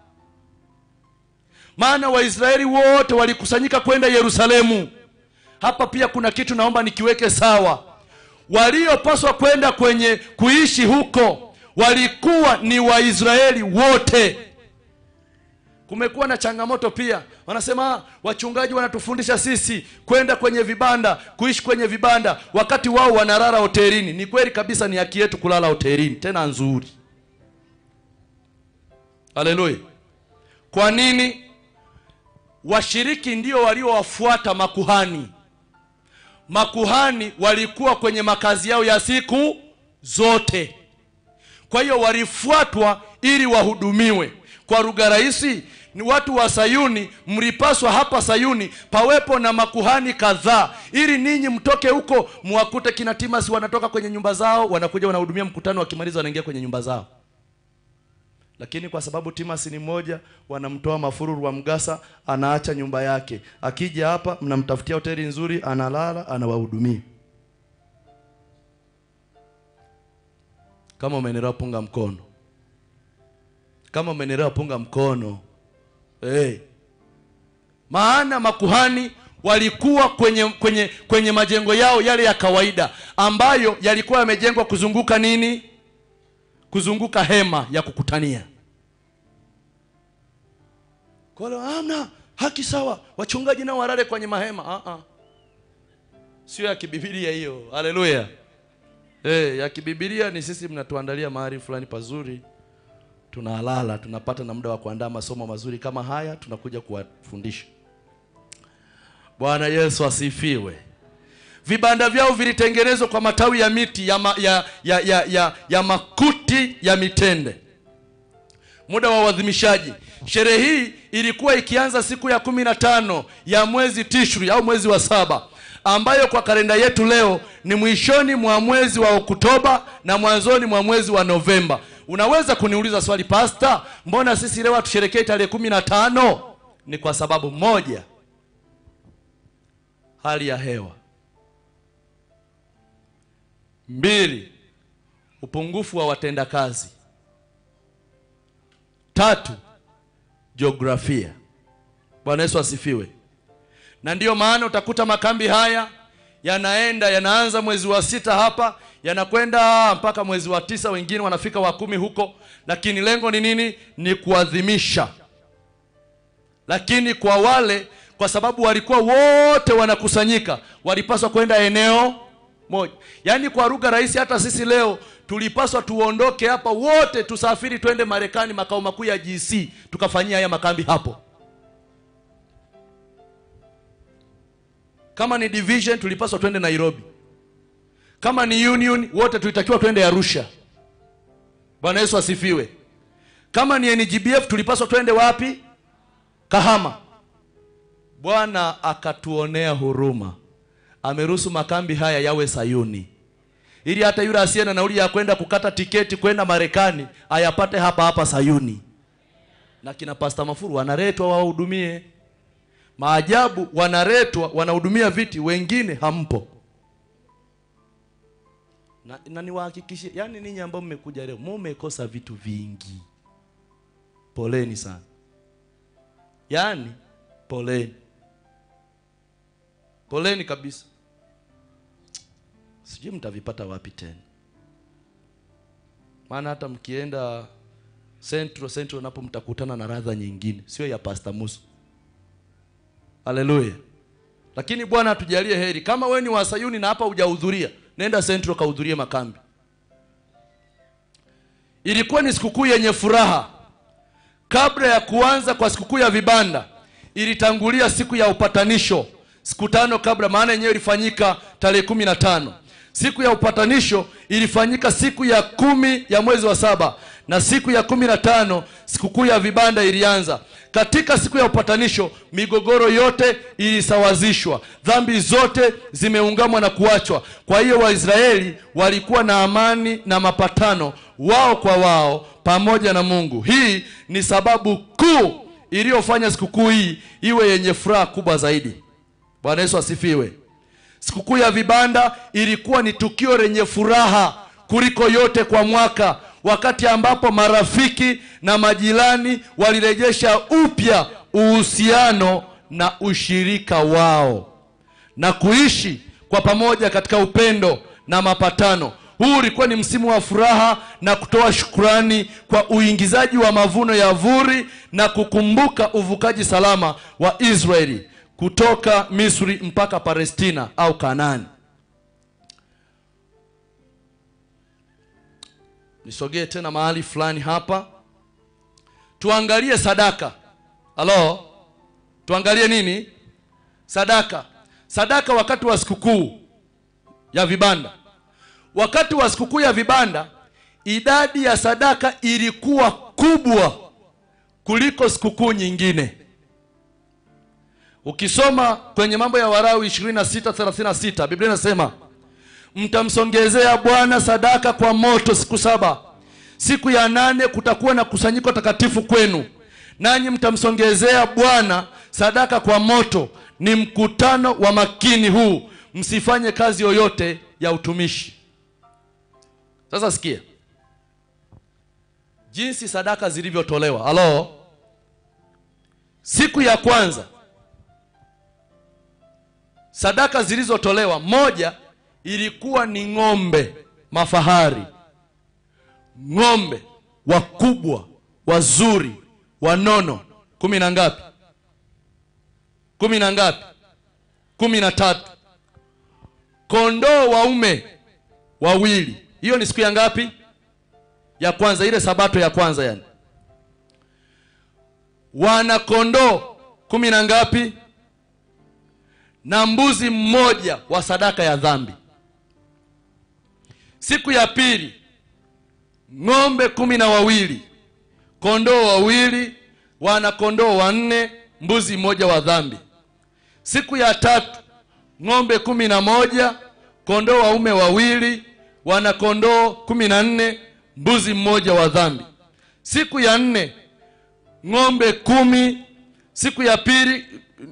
maana Waisraeli wote walikusanyika kwenda Yerusalemu. Hapa pia kuna kitu naomba nikiweke sawa waliopaswa kwenda kwenye kuishi huko walikuwa ni Waisraeli wote. Kumekuwa na changamoto pia, wanasema "Ah, wachungaji wanatufundisha sisi kwenda kwenye vibanda, kuishi kwenye vibanda, wakati wao wanalala hotelini. Ni kweli kabisa, ni haki yetu kulala hotelini, tena nzuri. Haleluya! Kwa nini? Washiriki ndio waliowafuata makuhani makuhani walikuwa kwenye makazi yao ya siku zote kwa hiyo walifuatwa ili wahudumiwe kwa lugha rahisi ni watu wa sayuni mlipaswa hapa sayuni pawepo na makuhani kadhaa ili ninyi mtoke huko mwakute kina timasi wanatoka kwenye nyumba zao wanakuja wanahudumia mkutano wakimaliza wanaingia kwenye nyumba zao lakini kwa sababu timasi ni mmoja wanamtoa mafururu wa mgasa anaacha nyumba yake akija hapa mnamtafutia hoteli nzuri analala anawahudumia kama umenielewa punga mkono kama umenielewa punga mkono hey. maana makuhani walikuwa kwenye kwenye kwenye majengo yao yale ya kawaida ambayo yalikuwa yamejengwa kuzunguka nini kuzunguka hema ya kukutania kwa hiyo amna haki sawa wachungaji nao walale kwenye mahema ah ah sio ya kibibilia hiyo haleluya eh ya kibibilia ni sisi mnatuandalia mahali fulani pazuri tunalala tunapata na muda wa kuandaa masomo mazuri kama haya tunakuja kuwafundisha bwana yesu asifiwe vibanda vyao vilitengenezwa kwa matawi ya miti ya, ma, ya, ya, ya, ya, ya makuti ya mitende muda wa uadhimishaji sherehe hii ilikuwa ikianza siku ya kumi na tano ya mwezi tishri au mwezi wa saba ambayo kwa kalenda yetu leo ni mwishoni mwa mwezi wa oktoba na mwanzoni mwa mwezi wa novemba unaweza kuniuliza swali pasta mbona sisi leo hatusherekei tarehe kumi na tano ni kwa sababu moja hali ya hewa mbili upungufu wa watendakazi tatu jiografia bwana yesu asifiwe na ndiyo maana utakuta makambi haya yanaenda yanaanza mwezi wa sita hapa yanakwenda mpaka mwezi wa tisa wengine wanafika wa kumi huko lakini lengo ni nini ni kuadhimisha lakini kwa wale kwa sababu walikuwa wote wanakusanyika walipaswa kwenda eneo moja yaani kwa lugha rahisi hata sisi leo tulipaswa tuondoke hapa wote tusafiri twende marekani makao makuu ya gc tukafanyia haya makambi hapo kama ni division tulipaswa twende nairobi kama ni union wote tulitakiwa twende arusha bwana yesu asifiwe kama ni ngbf tulipaswa twende wapi kahama bwana akatuonea huruma ameruhusu makambi haya yawe sayuni ili hata yule asiye na nauli ya kwenda kukata tiketi kwenda marekani ayapate hapa hapa sayuni na kina pasta mafuru wanaletwa wawahudumie maajabu wanaletwa wanahudumia viti wengine hampo na, na niwahakikishie yani ninyi ambao mmekuja leo mumekosa vitu vingi poleni sana yaani poleni poleni kabisa sijui mtavipata wapi tena maana hata mkienda central central napo mtakutana na radha nyingine sio ya pasta musu haleluya lakini bwana atujalie heri kama we ni wasayuni na hapa hujahudhuria nenda central kahudhurie makambi ilikuwa ni sikukuu yenye furaha kabla ya kuanza kwa sikukuu ya vibanda ilitangulia siku ya upatanisho siku tano kabla maana yenyewe ilifanyika tarehe kumi na tano siku ya upatanisho ilifanyika siku ya kumi ya mwezi wa saba na siku ya kumi na tano sikukuu ya vibanda ilianza katika siku ya upatanisho migogoro yote ilisawazishwa dhambi zote zimeungamwa na kuachwa kwa hiyo waisraeli walikuwa na amani na mapatano wao kwa wao pamoja na mungu hii ni sababu kuu iliyofanya sikukuu hii iwe yenye furaha kubwa zaidi bwana yesu asifiwe sikukuu ya vibanda ilikuwa ni tukio lenye furaha kuliko yote kwa mwaka wakati ambapo marafiki na majirani walirejesha upya uhusiano na ushirika wao na kuishi kwa pamoja katika upendo na mapatano huu ulikuwa ni msimu wa furaha na kutoa shukrani kwa uingizaji wa mavuno ya vuri na kukumbuka uvukaji salama wa israeli kutoka misri mpaka palestina au kanaani nisogee tena mahali fulani hapa tuangalie sadaka halo tuangalie nini sadaka sadaka wakati wa sikukuu ya vibanda. Wakati wa sikukuu ya vibanda, idadi ya sadaka ilikuwa kubwa kuliko sikukuu nyingine. Ukisoma kwenye mambo ya Warawi 26:36 Biblia inasema mtamsongezea Bwana sadaka kwa moto siku saba. Siku ya nane kutakuwa na kusanyiko takatifu kwenu, nanyi mtamsongezea Bwana sadaka kwa moto. Ni mkutano wa makini huu, msifanye kazi yoyote ya utumishi. Sasa sikia jinsi sadaka zilivyotolewa. Halo, siku ya kwanza sadaka zilizotolewa, moja ilikuwa ni ng'ombe mafahari, ng'ombe wakubwa wazuri wanono, kumi na ngapi? Kumi na ngapi? Kumi na tatu. Kondoo waume wawili. Hiyo ni siku ya ngapi? Ya kwanza, ile sabato ya kwanza yani. Wana kondoo kumi na ngapi? na mbuzi mmoja wa sadaka ya dhambi. Siku ya pili ng'ombe kumi na wawili, kondoo wawili, wana kondoo wanne, mbuzi mmoja wa dhambi. Siku ya tatu ng'ombe kumi na moja, kondoo waume wawili, wana kondoo kumi na nne, mbuzi mmoja wa dhambi. Siku ya nne ng'ombe kumi. Siku ya pili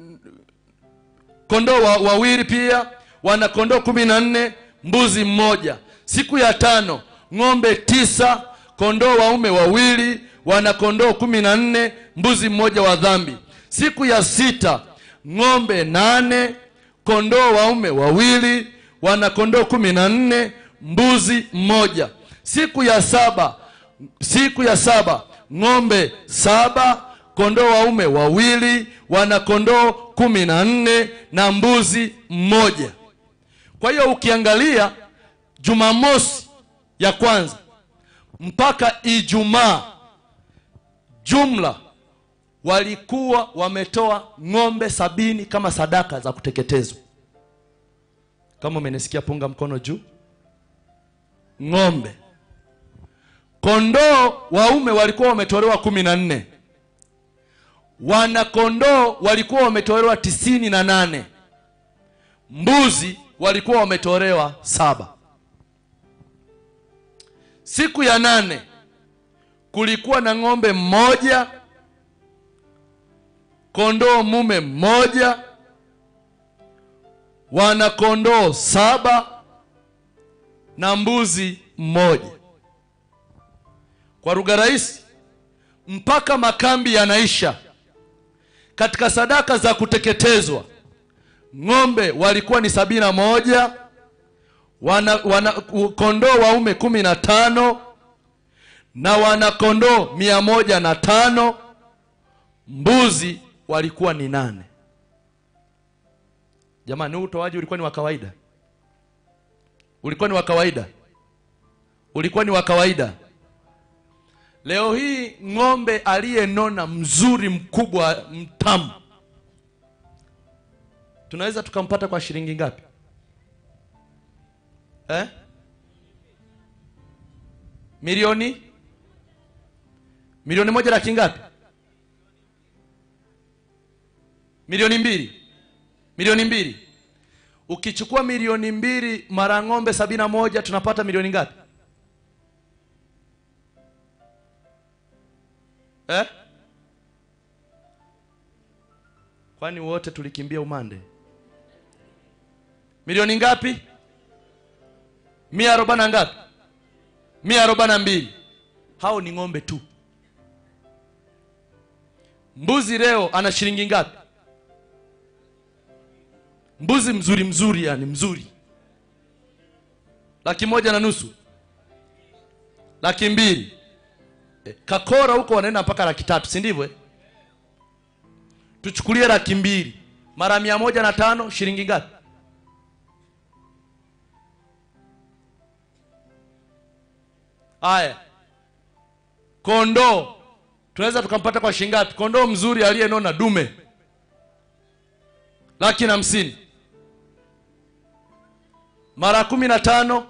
kondoo wa, wawili pia wana kondoo kumi na nne mbuzi mmoja. Siku ya tano ng'ombe tisa kondoo waume wawili wana kondoo kumi na nne mbuzi mmoja wa dhambi. Siku ya sita ng'ombe nane kondoo waume wawili wana kondoo kumi na nne mbuzi mmoja. Siku ya saba siku ya saba ng'ombe saba kondoo waume wawili wana kondoo kumi na nne na mbuzi mmoja. Kwa hiyo ukiangalia Jumamosi ya kwanza mpaka Ijumaa, jumla walikuwa wametoa ng'ombe sabini kama sadaka za kuteketezwa. Kama umenisikia, punga mkono juu. Ng'ombe, kondoo waume walikuwa wametolewa kumi na nne wana kondoo walikuwa wametolewa tisini na nane mbuzi walikuwa wametolewa saba. Siku ya nane kulikuwa na ng'ombe mmoja, kondoo mume mmoja, wana kondoo saba na mbuzi mmoja. Kwa lugha rahisi, mpaka makambi yanaisha katika sadaka za kuteketezwa ng'ombe walikuwa ni sabini na moja wana, wana kondoo waume kumi na tano na wana kondoo mia moja na tano mbuzi walikuwa ni nane. Jamani, huu utoaji ulikuwa ni wa kawaida? Ulikuwa ni wa kawaida? Ulikuwa ni wa kawaida? Leo hii ng'ombe aliyenona mzuri mkubwa mtamu tunaweza tukampata kwa shilingi ngapi eh? Milioni milioni moja laki ngapi? Milioni mbili, milioni mbili. Ukichukua milioni mbili mara ng'ombe sabini na moja tunapata milioni ngapi eh? Kwani wote tulikimbia umande? Milioni ngapi? mia arobaini na ngapi? mia arobaini na mbili. Hao ni ng'ombe tu. Mbuzi leo ana shilingi ngapi? Mbuzi mzuri mzuri, yani mzuri, laki moja na nusu, laki mbili. E, Kakora huko wanaenda mpaka laki tatu, si ndivyo eh? Tuchukulie laki mbili mara mia moja na tano shilingi ngapi? Haya, kondoo tunaweza tukampata kwa shilingi ngapi? Kondoo mzuri aliyenona dume laki na hamsini. mara kumi na tano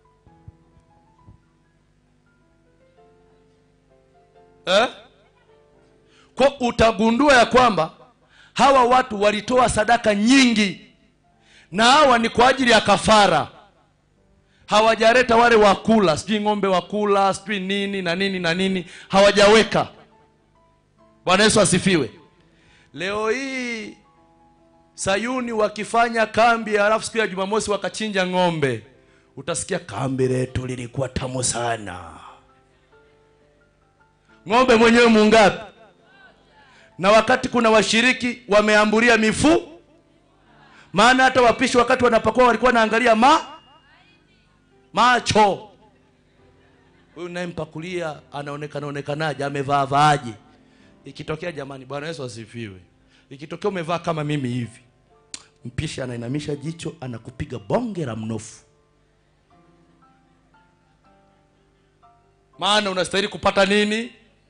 eh? kwa utagundua ya kwamba hawa watu walitoa sadaka nyingi na hawa ni kwa ajili ya kafara hawajaleta wale wakula sijui ng'ombe wakula sijui nini na nini na nini hawajaweka bwana yesu asifiwe leo hii sayuni wakifanya kambi halafu siku ya jumamosi wakachinja ng'ombe utasikia kambi letu lilikuwa tamu sana ng'ombe mwenyewe mungapi na wakati kuna washiriki wameambulia mifu maana hata wapishi wakati wanapakua walikuwa wanaangalia ma macho huyu nayempakulia anaonekana onekanaje amevaa vaaje ikitokea jamani bwana yesu asifiwe ikitokea umevaa kama mimi hivi mpishi anainamisha jicho anakupiga bonge la mnofu maana unastahili kupata nini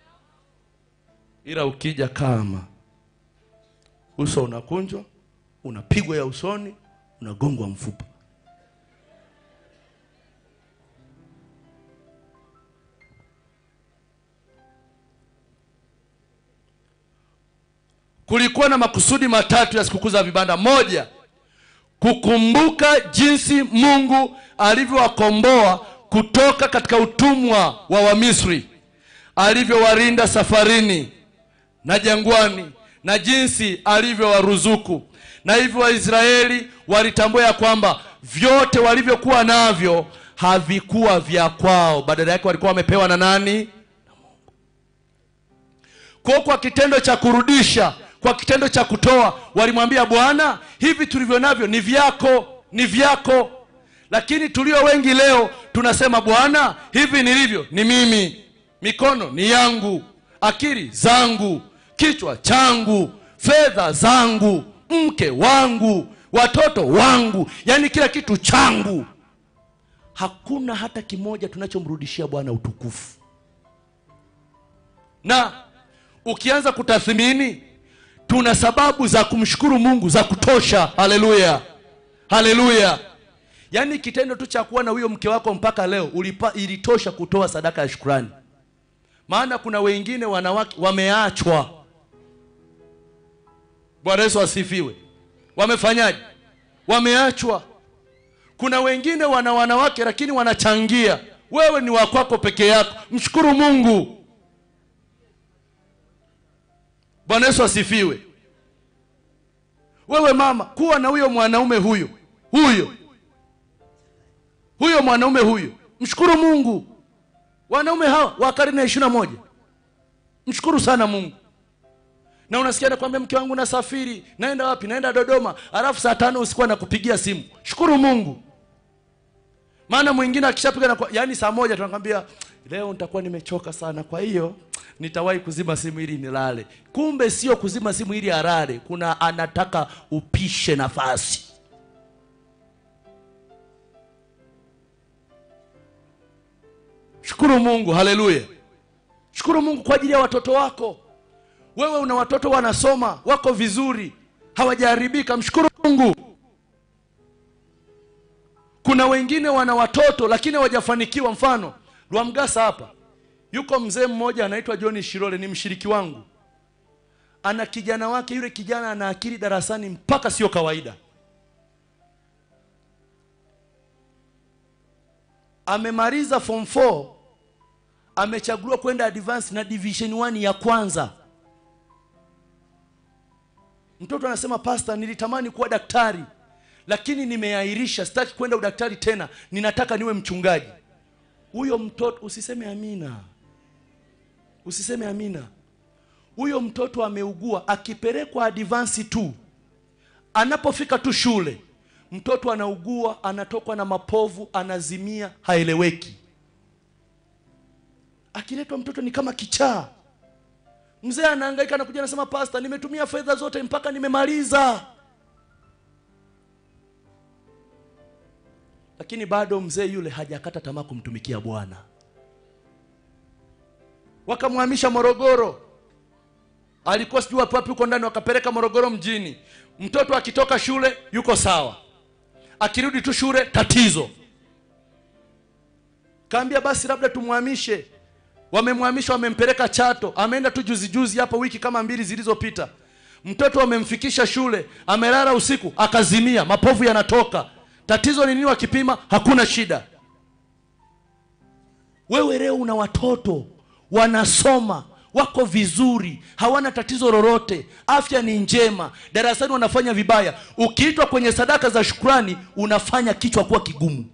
ila ukija kama uso unakunjwa unapigwa ya usoni unagongwa mfupa kulikuwa na makusudi matatu ya sikukuu za vibanda moja kukumbuka jinsi mungu alivyowakomboa kutoka katika utumwa wa wamisri alivyowarinda safarini na jangwani na jinsi alivyowaruzuku na hivyo waisraeli walitambua ya kwamba vyote walivyokuwa navyo havikuwa vya kwao badala yake walikuwa wamepewa na nani kwa kwa kitendo cha kurudisha kwa kitendo cha kutoa walimwambia bwana hivi tulivyo navyo ni vyako ni vyako lakini tulio wengi leo tunasema bwana hivi nilivyo ni mimi mikono ni yangu akili zangu kichwa changu fedha zangu mke wangu watoto wangu yaani kila kitu changu hakuna hata kimoja tunachomrudishia bwana utukufu na ukianza kutathmini tuna sababu za kumshukuru mungu za kutosha haleluya haleluya yaani kitendo tu cha kuwa na huyo mke wako mpaka leo ulipa, ilitosha kutoa sadaka ya shukurani maana kuna wengine wanawake wameachwa bwana yesu asifiwe wamefanyaje wameachwa kuna wengine wana wanawake lakini wanachangia wewe ni wakwako peke yako mshukuru mungu bwana yesu asifiwe wewe mama kuwa na huyo mwanaume huyo huyo huyo mwanaume huyo mshukuru mungu wanaume hawa wa karne ya ishirina moja mshukuru sana mungu na unasikia nakwambia mke wangu nasafiri naenda wapi naenda dodoma alafu saa tano usikuwa nakupigia simu shukuru mungu maana mwingine akishapiga na yaani saa moja tunakwambia leo nitakuwa nimechoka sana kwa hiyo nitawahi kuzima simu ili nilale kumbe sio kuzima simu ili alale kuna anataka upishe nafasi shukuru mungu haleluya shukuru mungu kwa ajili ya watoto wako wewe una watoto wanasoma wako vizuri hawajaharibika mshukuru mungu kuna wengine wana watoto lakini hawajafanikiwa mfano lwamgasa hapa yuko mzee mmoja anaitwa john shirole ni mshiriki wangu ana kijana wake yule kijana ana akili darasani mpaka sio kawaida amemaliza form 4 amechaguliwa kwenda advance na division 1 ya kwanza mtoto anasema pasta nilitamani kuwa daktari lakini nimeahirisha sitaki kwenda udaktari tena ninataka niwe mchungaji huyo mtoto usiseme amina usiseme amina huyo mtoto ameugua akipelekwa advance tu anapofika tu shule mtoto anaugua anatokwa na mapovu anazimia haeleweki akiletwa mtoto ni kama kichaa mzee anahangaika anakuja anasema pasta nimetumia fedha zote mpaka nimemaliza lakini bado mzee yule hajakata tamaa kumtumikia bwana wakamhamisha morogoro alikuwa sijui wapi wapi huko ndani wakapeleka morogoro mjini mtoto akitoka shule yuko sawa akirudi tu shule tatizo kaambia basi labda tumhamishe wamemhamisha wamempeleka chato ameenda tu juzi juzi hapa wiki kama mbili zilizopita mtoto wamemfikisha shule amelala usiku akazimia mapovu yanatoka tatizo ni nini wakipima hakuna shida wewe leo una watoto wanasoma wako vizuri hawana tatizo lolote afya ni njema darasani wanafanya vibaya ukiitwa kwenye sadaka za shukrani unafanya kichwa kuwa kigumu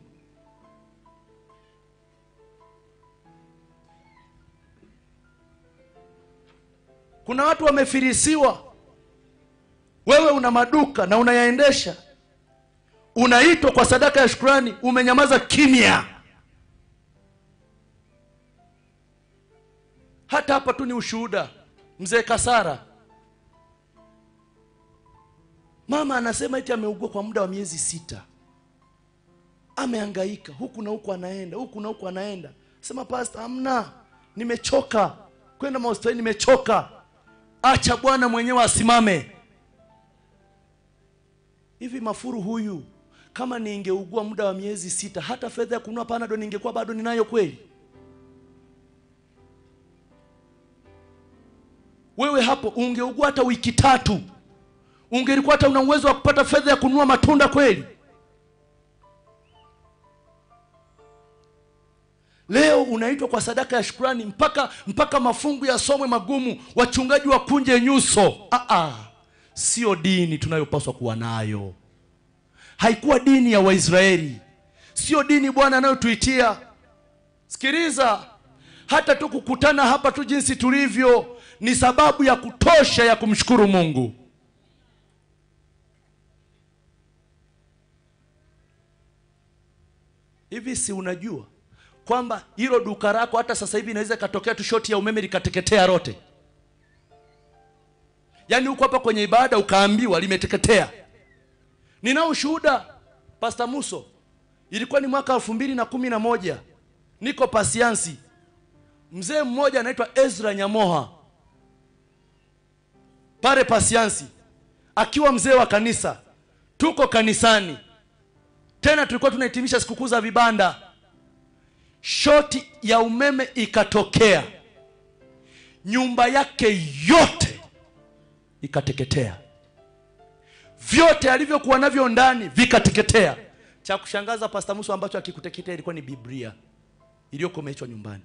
kuna watu wamefirisiwa wewe una maduka na unayaendesha unaitwa kwa sadaka ya shukrani umenyamaza kimya hata hapa tu ni ushuhuda mzee kasara mama anasema eti ameugua kwa muda wa miezi sita amehangaika huku na huku anaenda huku na huku anaenda sema pasta amna nimechoka kwenda mahospitali nimechoka acha bwana mwenyewe asimame hivi mafuru huyu kama ningeugua muda wa miezi sita hata fedha ya kununua panado ningekuwa bado ninayo kweli wewe hapo ungeugua hata wiki tatu ungelikuwa hata una uwezo wa kupata fedha ya kununua matunda kweli leo unaitwa kwa sadaka ya shukrani mpaka mpaka mafungu yasomwe magumu wachungaji wakunje nyuso ah, ah. sio dini tunayopaswa kuwa nayo haikuwa dini ya waisraeli sio dini bwana anayotuitia sikiliza hata tu kukutana hapa tu jinsi tulivyo ni sababu ya kutosha ya kumshukuru mungu hivi si unajua kwamba hilo duka lako hata sasa hivi inaweza ikatokea tu shoti ya umeme likateketea lote yaani huko hapa kwenye ibada ukaambiwa limeteketea ninao ushuhuda pasta muso ilikuwa ni mwaka elfu mbili na kumi na moja niko pasiansi mzee mmoja anaitwa ezra nyamoha pale pasiansi akiwa mzee wa kanisa tuko kanisani tena tulikuwa tunahitimisha sikukuu za vibanda shoti ya umeme ikatokea nyumba yake yote ikateketea vyote alivyokuwa navyo ndani vikateketea cha kushangaza pasta muso ambacho akikuteketea ilikuwa ni biblia iliyokomeshwa nyumbani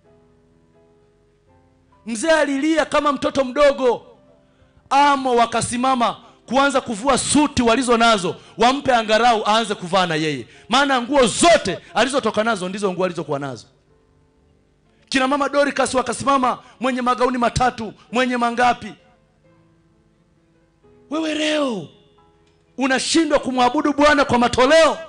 mzee alilia kama mtoto mdogo amo wakasimama kuanza kuvua suti walizo nazo wampe angarau aanze kuvaa na yeye maana nguo zote alizotoka nazo ndizo nguo alizokuwa nazo kina mama Dorcas wakasimama mwenye magauni matatu mwenye mangapi wewe leo unashindwa kumwabudu bwana kwa matoleo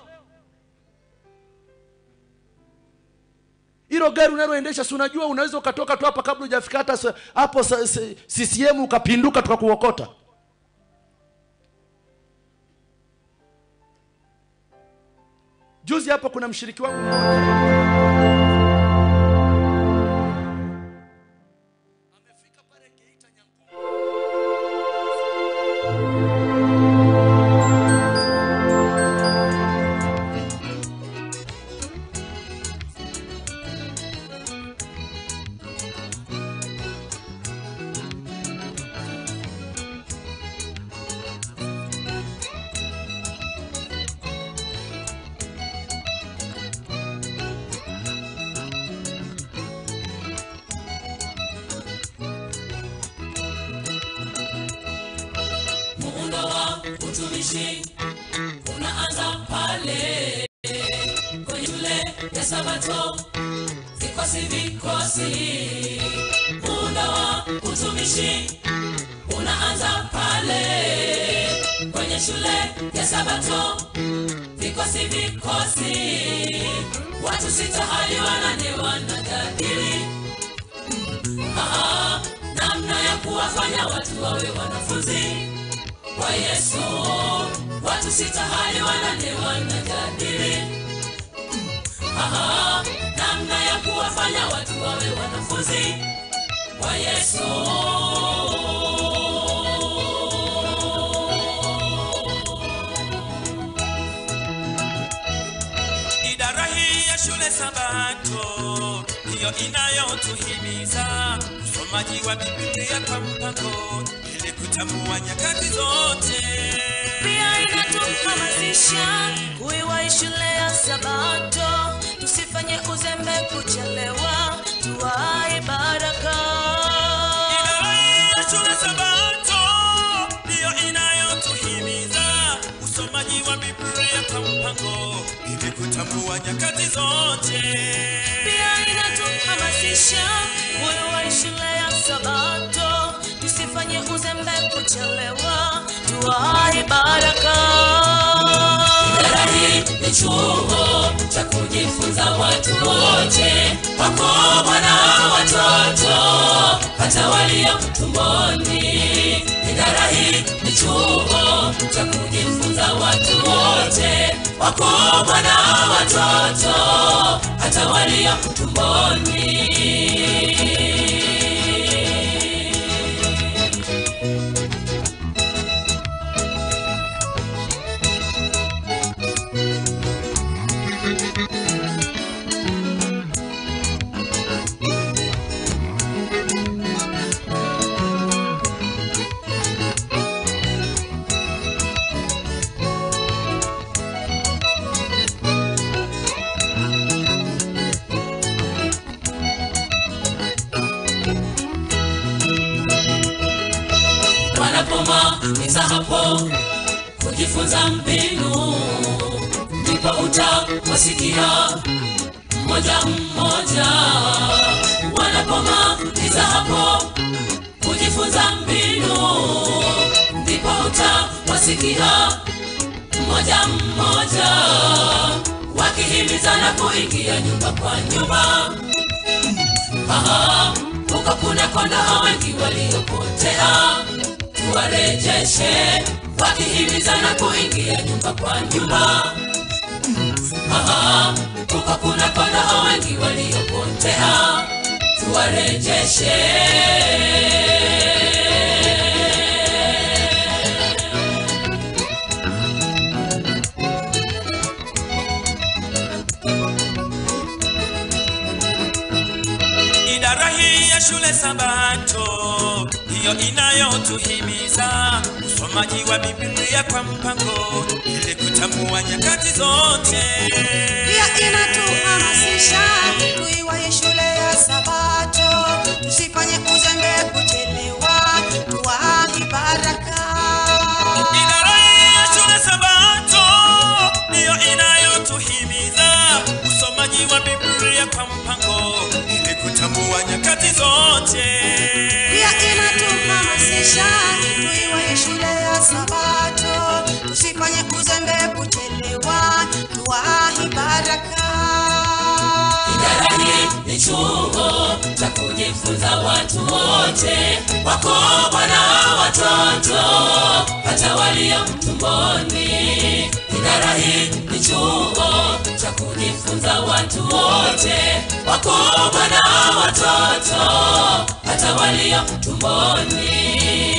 hilo gari unaloendesha si unajua unaweza ukatoka tu hapa kabla hujafika hata sa- hapo sa- sa- CCM ukapinduka tukakuokota juzi hapa kuna mshiriki wangu mmoja amefika pale Geita Nyankumbu muundo wa utumishi unaanza pale kwenye shule ya sabato vikosi vikosi muundo wa utumishi unaanza pale kwenye shule ya sabato vikosi vikosi watu sita hadi wanane wanajadili Ah, namna ya kuwafanya watu wawe wanafunzi wa Yesu. Watu sita hadi wanane wanajadili Ah, namna ya kuwafanya watu wawe wanafunzi wa Yesu. ndiyo inayotuhimiza usomaji wa Biblia kwa mpango ili kutambua nyakati zote. pia inatuhamasisha kuiwahi shule ya sabato tusifanye uzembe kuchelewa tuwai baraka Idara ya shule Sabato ndiyo inayotuhimiza usomaji wa Biblia kwa mpango ili kutambua nyakati zote. pia inatuhamasisha kuiwahi shule ya sabato tusifanye uzembe kuchelewa tuwai baraka Idara hii ni chuo cha kujifunza watu wote, wakubwa na watoto, hata walio tumboni. Idara hii ni chuo cha kujifunza watu wote, wakubwa na watoto, hata walio tumboni. wanapomaliza hapo kujifunza mbinu, ndipo utawasikia mmoja mmoja. Wanapomaliza hapo kujifunza mbinu, ndipo utawasikia mmoja mmoja wakihimizana kuingia nyumba kwa nyumba. Aha, huko kuna kondoo wengi waliopotea, tuwarejeshe wakihimizana kuingia nyumba kwa nyumba. Aha, huko kuna kondoo wengi waliopotea, tuwarejeshe. Idara hii ya shule Sabato ndiyo inayotuhimiza usomaji wa Biblia kwa mpango ili kutambua nyakati zote. pia inatuhamasisha tuiwahi shule ya sabato tusifanye uzembe kuchelewa tuwahi baraka Idara hii ya shule Sabato ndiyo inayotuhimiza usomaji wa Biblia kwa mpango ili kutambua nyakati zote. pia inatuhamasisha tuiwahi shule ya sabato tusifanye uzembe kuchelewa tuwahi baraka Idara hii ni chuo cha kujifunza watu wote, wakubwa na watoto, hata walio tumboni. Idara hii ni chuo cha kujifunza watu wote, wakubwa na watoto, hata walio tumboni.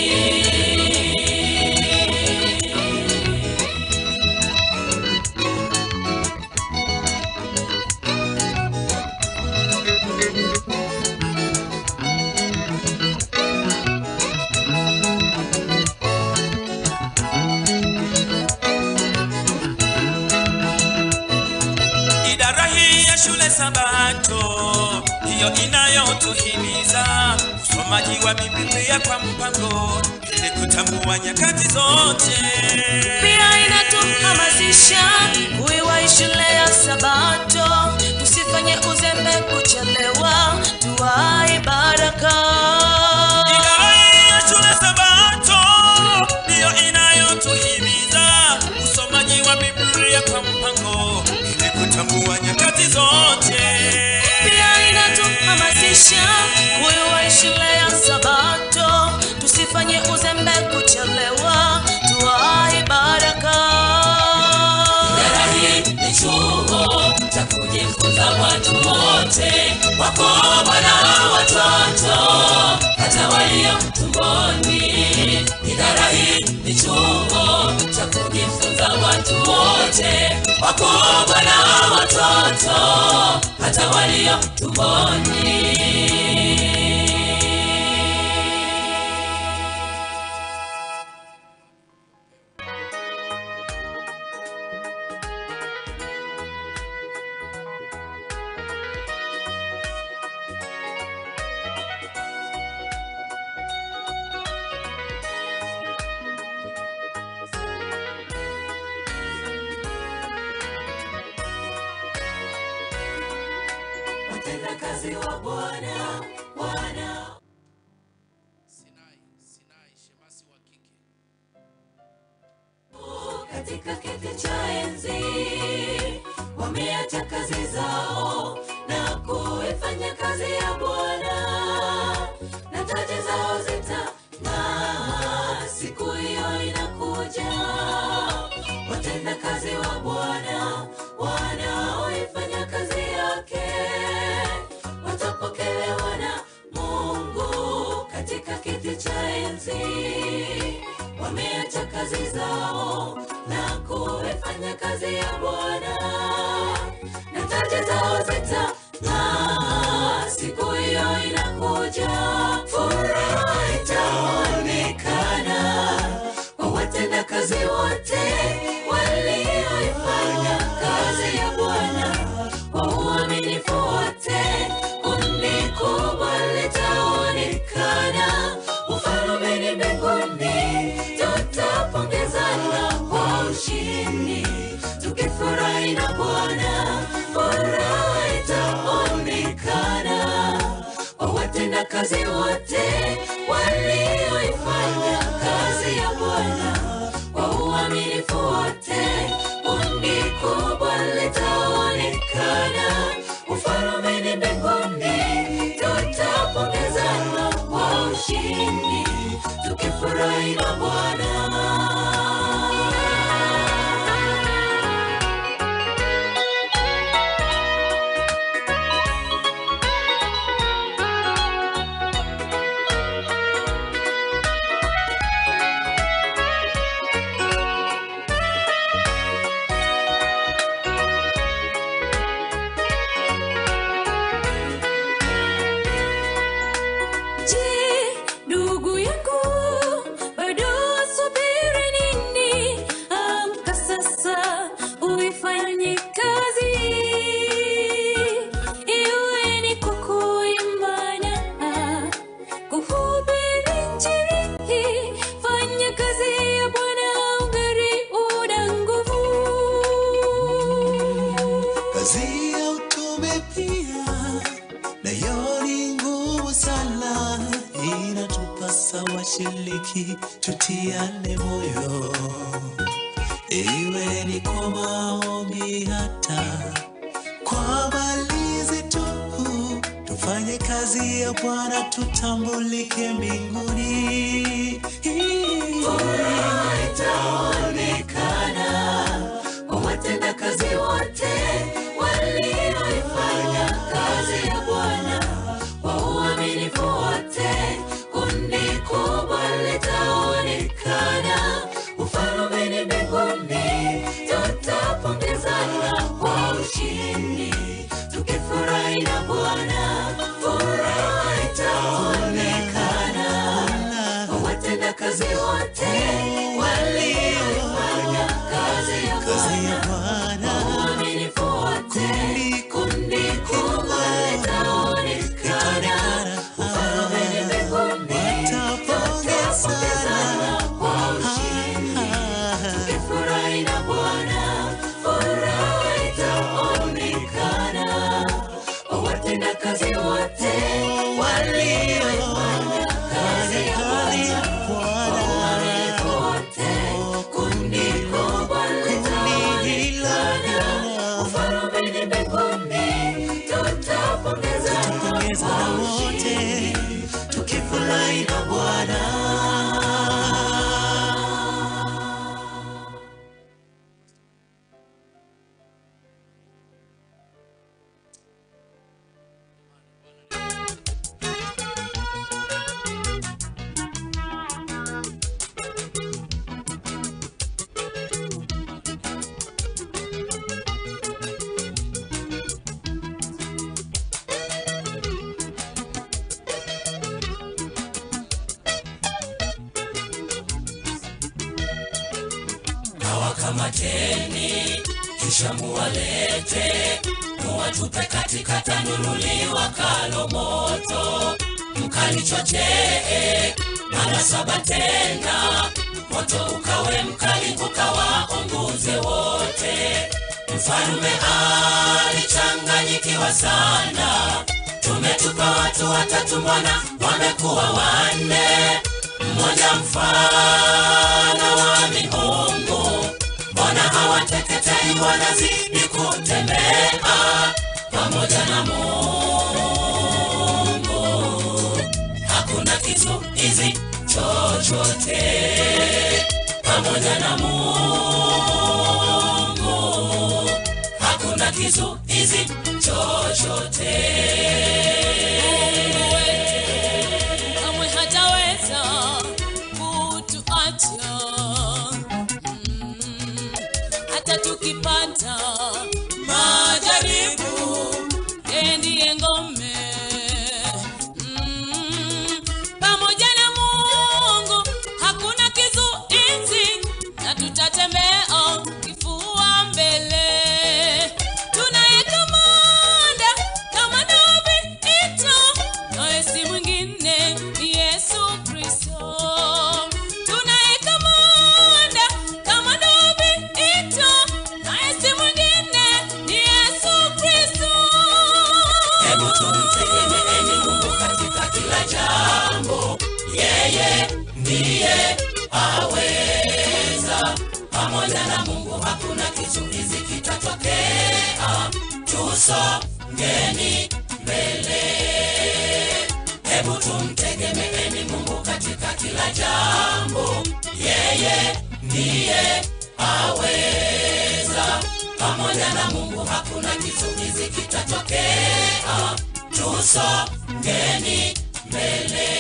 Idara hii ya shule Sabato ndiyo inayotuhimiza usomaji wa Biblia kwa mpango ili kutambua nyakati zote. pia inatuhamasisha kuiwahi shule ya sabato tusifanye uzembe kuchelewa tuwai baraka Idara hii ya shule Sabato ndiyo inayotuhimiza usomaji wa Biblia kwa mpango ili kutambua nyakati zote. pia inatuhamasisha kuiwahi shule ya sabato tusifanye uzembe kuchelewa tuwai baraka Idara hii ni chuo cha kujifunza watu wote, wakubwa na watoto, hata walio tumboni. Idara hii ni chuo cha kujifunza watu wote, wakubwa na watoto hata walio tumboni watendakazi wa bwana wana Sinai, Sinai, shemasi wa kike. katika kiti cha enzi wameacha kazi zao na kuifanya kazi ya bwana na taji zao zitang'aa siku hiyo inakuja watenda kazi wa bwana wanaoifanya kazi yake watapokelewa na mungu katika kiti cha enzi wameacha kazi zao na kuifanya kazi ya bwana na taji zao zitang'aa siku hiyo inakuja furaha itaonekana kwa watenda kazi wote walioifanya kazi ya bwana kwa uaminifu wote kundi kubwa litaonekana ufalumeni mbinguni tutapongezana kwa ushindi tukifurahi na bwana furaha itaonekana kwa watenda kazi wote walioifanya kazi ya bwana kwa uaminifu wote kundi kubwa litaonekana ufalumeni mbinguni tutapongezana kwa ushindi tukifurahi na bwana Je, ndugu yangu, bado subiri nini? Amka sasa uifanye kazi, iwe ni kwa kuimba na kuhubiri Injili. Fanya kazi ya Bwana ungali una nguvu. kazi ya utume pia nayo ni ngumu sana inatupasa washiriki tutiane moyo iwe ni kwa maombi hata kwa malizi tu tufanye kazi ya bwana tutambulike mbinguni itaonekana kwa watenda kazi wote walioifanya kazi ya bwana kwa uaminifu wote kundi kubwa litaonekana ufalumeni mbinguni tutapongezana kwa ushindi tukifurahi na bwana furaha itaonekana kwa watenda kazi wote walioifanya kazi ya kazi ya bwana bwana uaminifu wote kundi kubwa litaonekana ufalumeni mbinguni tutapongezana kwa ushindi tukifurahi na bwana furaha itaonekana kwa watenda kazi wote walioifanya kazi ya bwana uaminifu wote wakamateni kisha muwalete muwatupe katika tanuru liwakalo moto mkalichochee mara saba tena moto ukawe mkali ukawaunguze wote mfalume alichanganyikiwa sana tumetupa watu watatu mbona wamekuwa wanne mmoja mfano wa miungu mbona hawateketei wanazidi kutembea pamoja na mungu hakuna kizuizi chochote pamoja na mungu hakuna kizuizi chochote kamwe hataweza kutuacha Mm, hata tukipata majaribu yeye ndiye ngome Mm, pamoja na mungu hakuna kizuizi na tutatembea kifua mbele tunaye kamanda kamanda wa vita naye si mwingine ni yesu kristo tunaye kamanda kamanda wa vita naye si mwingine ni yesu kristo hebu tumtegemeeni mungu katika kila jambo yeye ndiye aweza pamoja na mungu hakuna kizuizi kitatokea tusongeni mbele hebu tumtegemeeni mungu katika kila jambo yeye ndiye aweza pamoja na mungu hakuna kizuizi kitatokea tusongeni mbele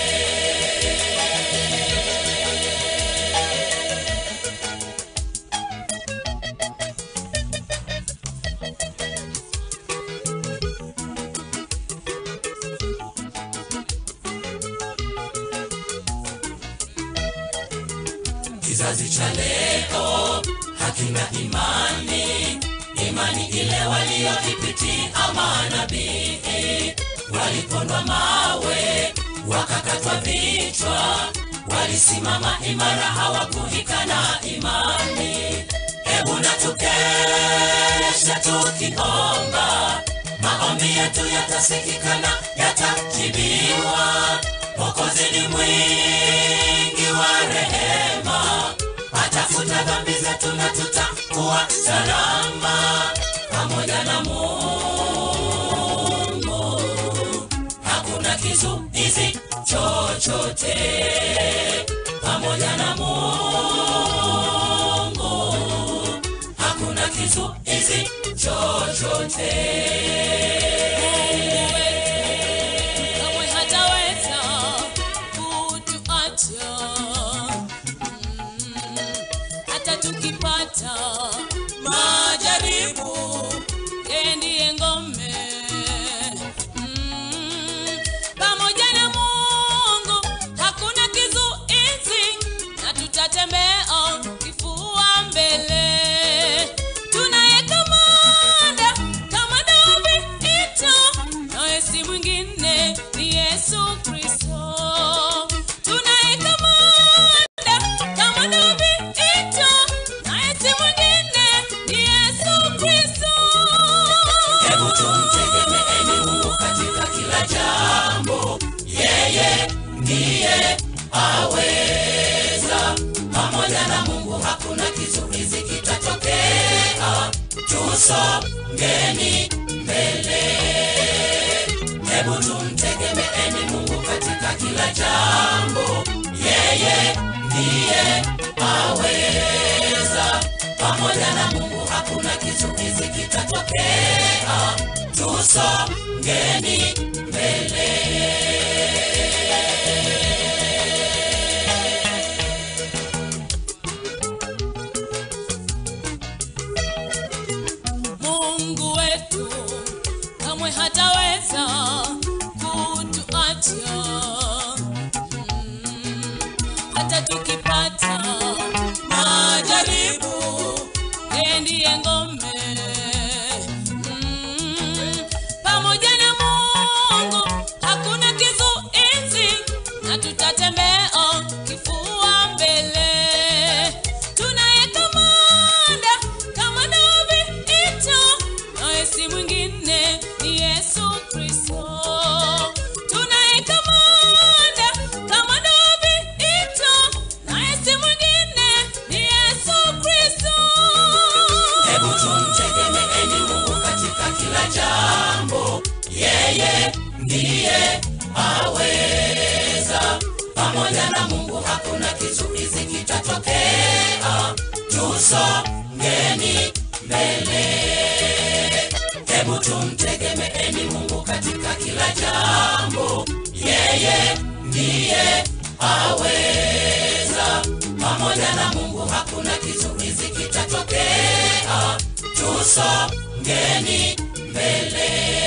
kizazi cha leo hakina imani imani ile walioipitia manabii walipondwa mawe wakakatwa vichwa walisimama imara hawakuikana imani hebu na tukeshe tukiomba maombi yetu yatasikikana yatajibiwa mokozi ni mwingi wa rehema atafuta dhambi zetu na tutakuwa salama pamoja na mungu hakuna kizuizi chochote pamoja na mungu hakuna kizuizi chochote kamwe hataweza kutuacha Mm, hata tukipata majaribu yeye ndiye ngome Mm, pamoja na mungu hakuna kizuizi na tutatembea kifua mbele tunaye kamanda kamanda wa vita naye si mwingine ni yesu kristo tunaye kamanda kamanda wa vita naye si mwingine ni yesu kristo hebu tumtegemeeni mungu katika kila jambo yeye ndiye aweza pamoja na mungu hakuna kizuizi kitatokea tusongeni mbele hebu tumtegemeeni mungu katika kila jambo yeye ndiye aweza pamoja na mungu hakuna kizuizi kitatokea tusongeni mbele mungu wetu kamwe hataweza kutuacha Mm, hata tukipata majaribu ufalme Mm, pamoja na mungu hakuna kizuizi na tutatembea kifua mbele tunaye kamanda kamanda wa vita naye si mwingine ni yesu kristo tunaye kamanda kamanda wa vita naye si mwingine ni yesu kristo hebu tumtegemeeni mungu katika kila jambo yeye ndiye aweza pamoja na mungu hakuna kizuizi kitatokea tusongeni mbele hebu tumtegemeeni mungu katika kila jambo yeye ndiye aweza pamoja na mungu hakuna kizuizi kitatokea tusongeni mbele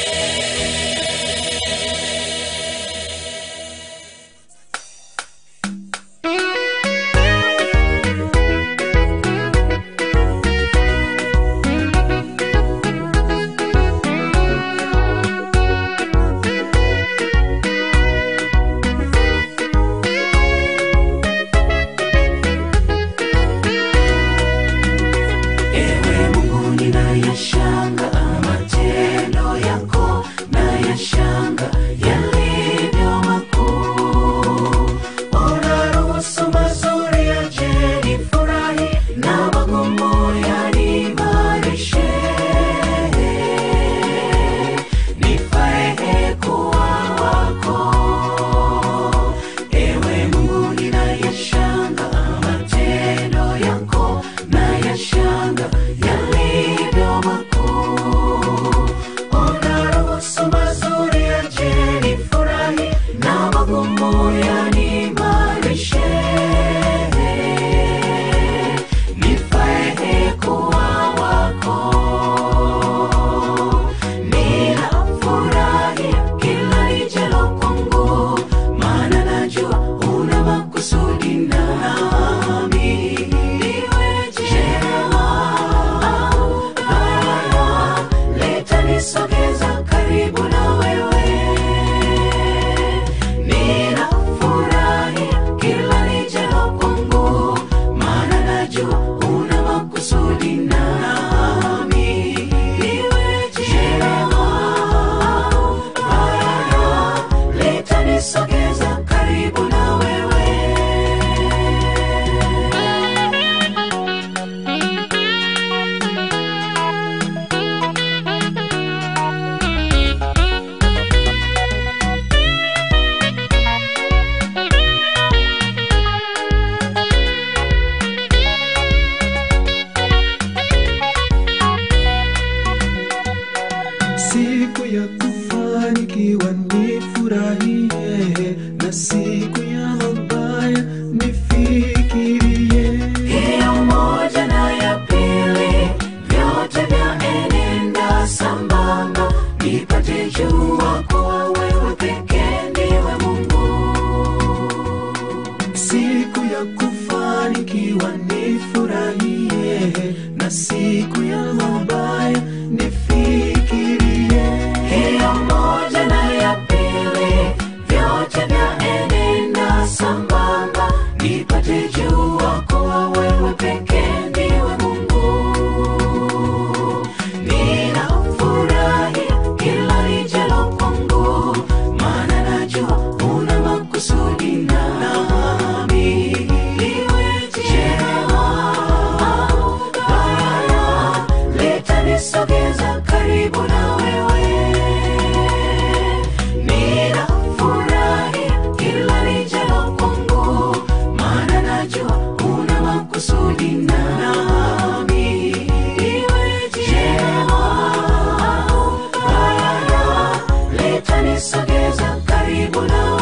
Ewe Mungu ninayashanga matendo yako nayashanga yalivyo makuu. Unaruhusu mazuri yaje nifurahi na magumu yaniimarishe. Nifae kuwa wako. Ewe Mungu ninayashanga matendo yako nayashanga yalivyo makuu. Unaruhusu mazuri yaje nifurahi na magumu yaniimarishe. Nifae kuwa wako. Ninafurahia kila lijalo kwangu, maana najua una makusudi nami. Iwe jema au baya, litanisogeza karibu na wewe. Ninafurahia kila lijalo kwangu, maana najua una makusudi nami. Iwe jema au baya, litanisogeza karibu na wewe. siku ya kufanikiwa nifurahie na siku ya mabaya nifikirie hiyo moja na ya pili vyote vyaenenda sambamba nipate jua kuwa wewe pekee ndiwe mungu siku ya kufanikiwa nifurahie na siku ya mabaya nifikirie hiyo moja na ya pili vyote vyaenenda sambamba nipate jua kuwa wewe pekee ndiwe mungu ninafurahia kila lijalo kwangu maana najua una makusudi nami iwe jema au baya litanisogeza karibu na wewe ninafurahia kila lijalo kwangu maana najua una makusudi nami iwe jema au baya litanisogeza karibu na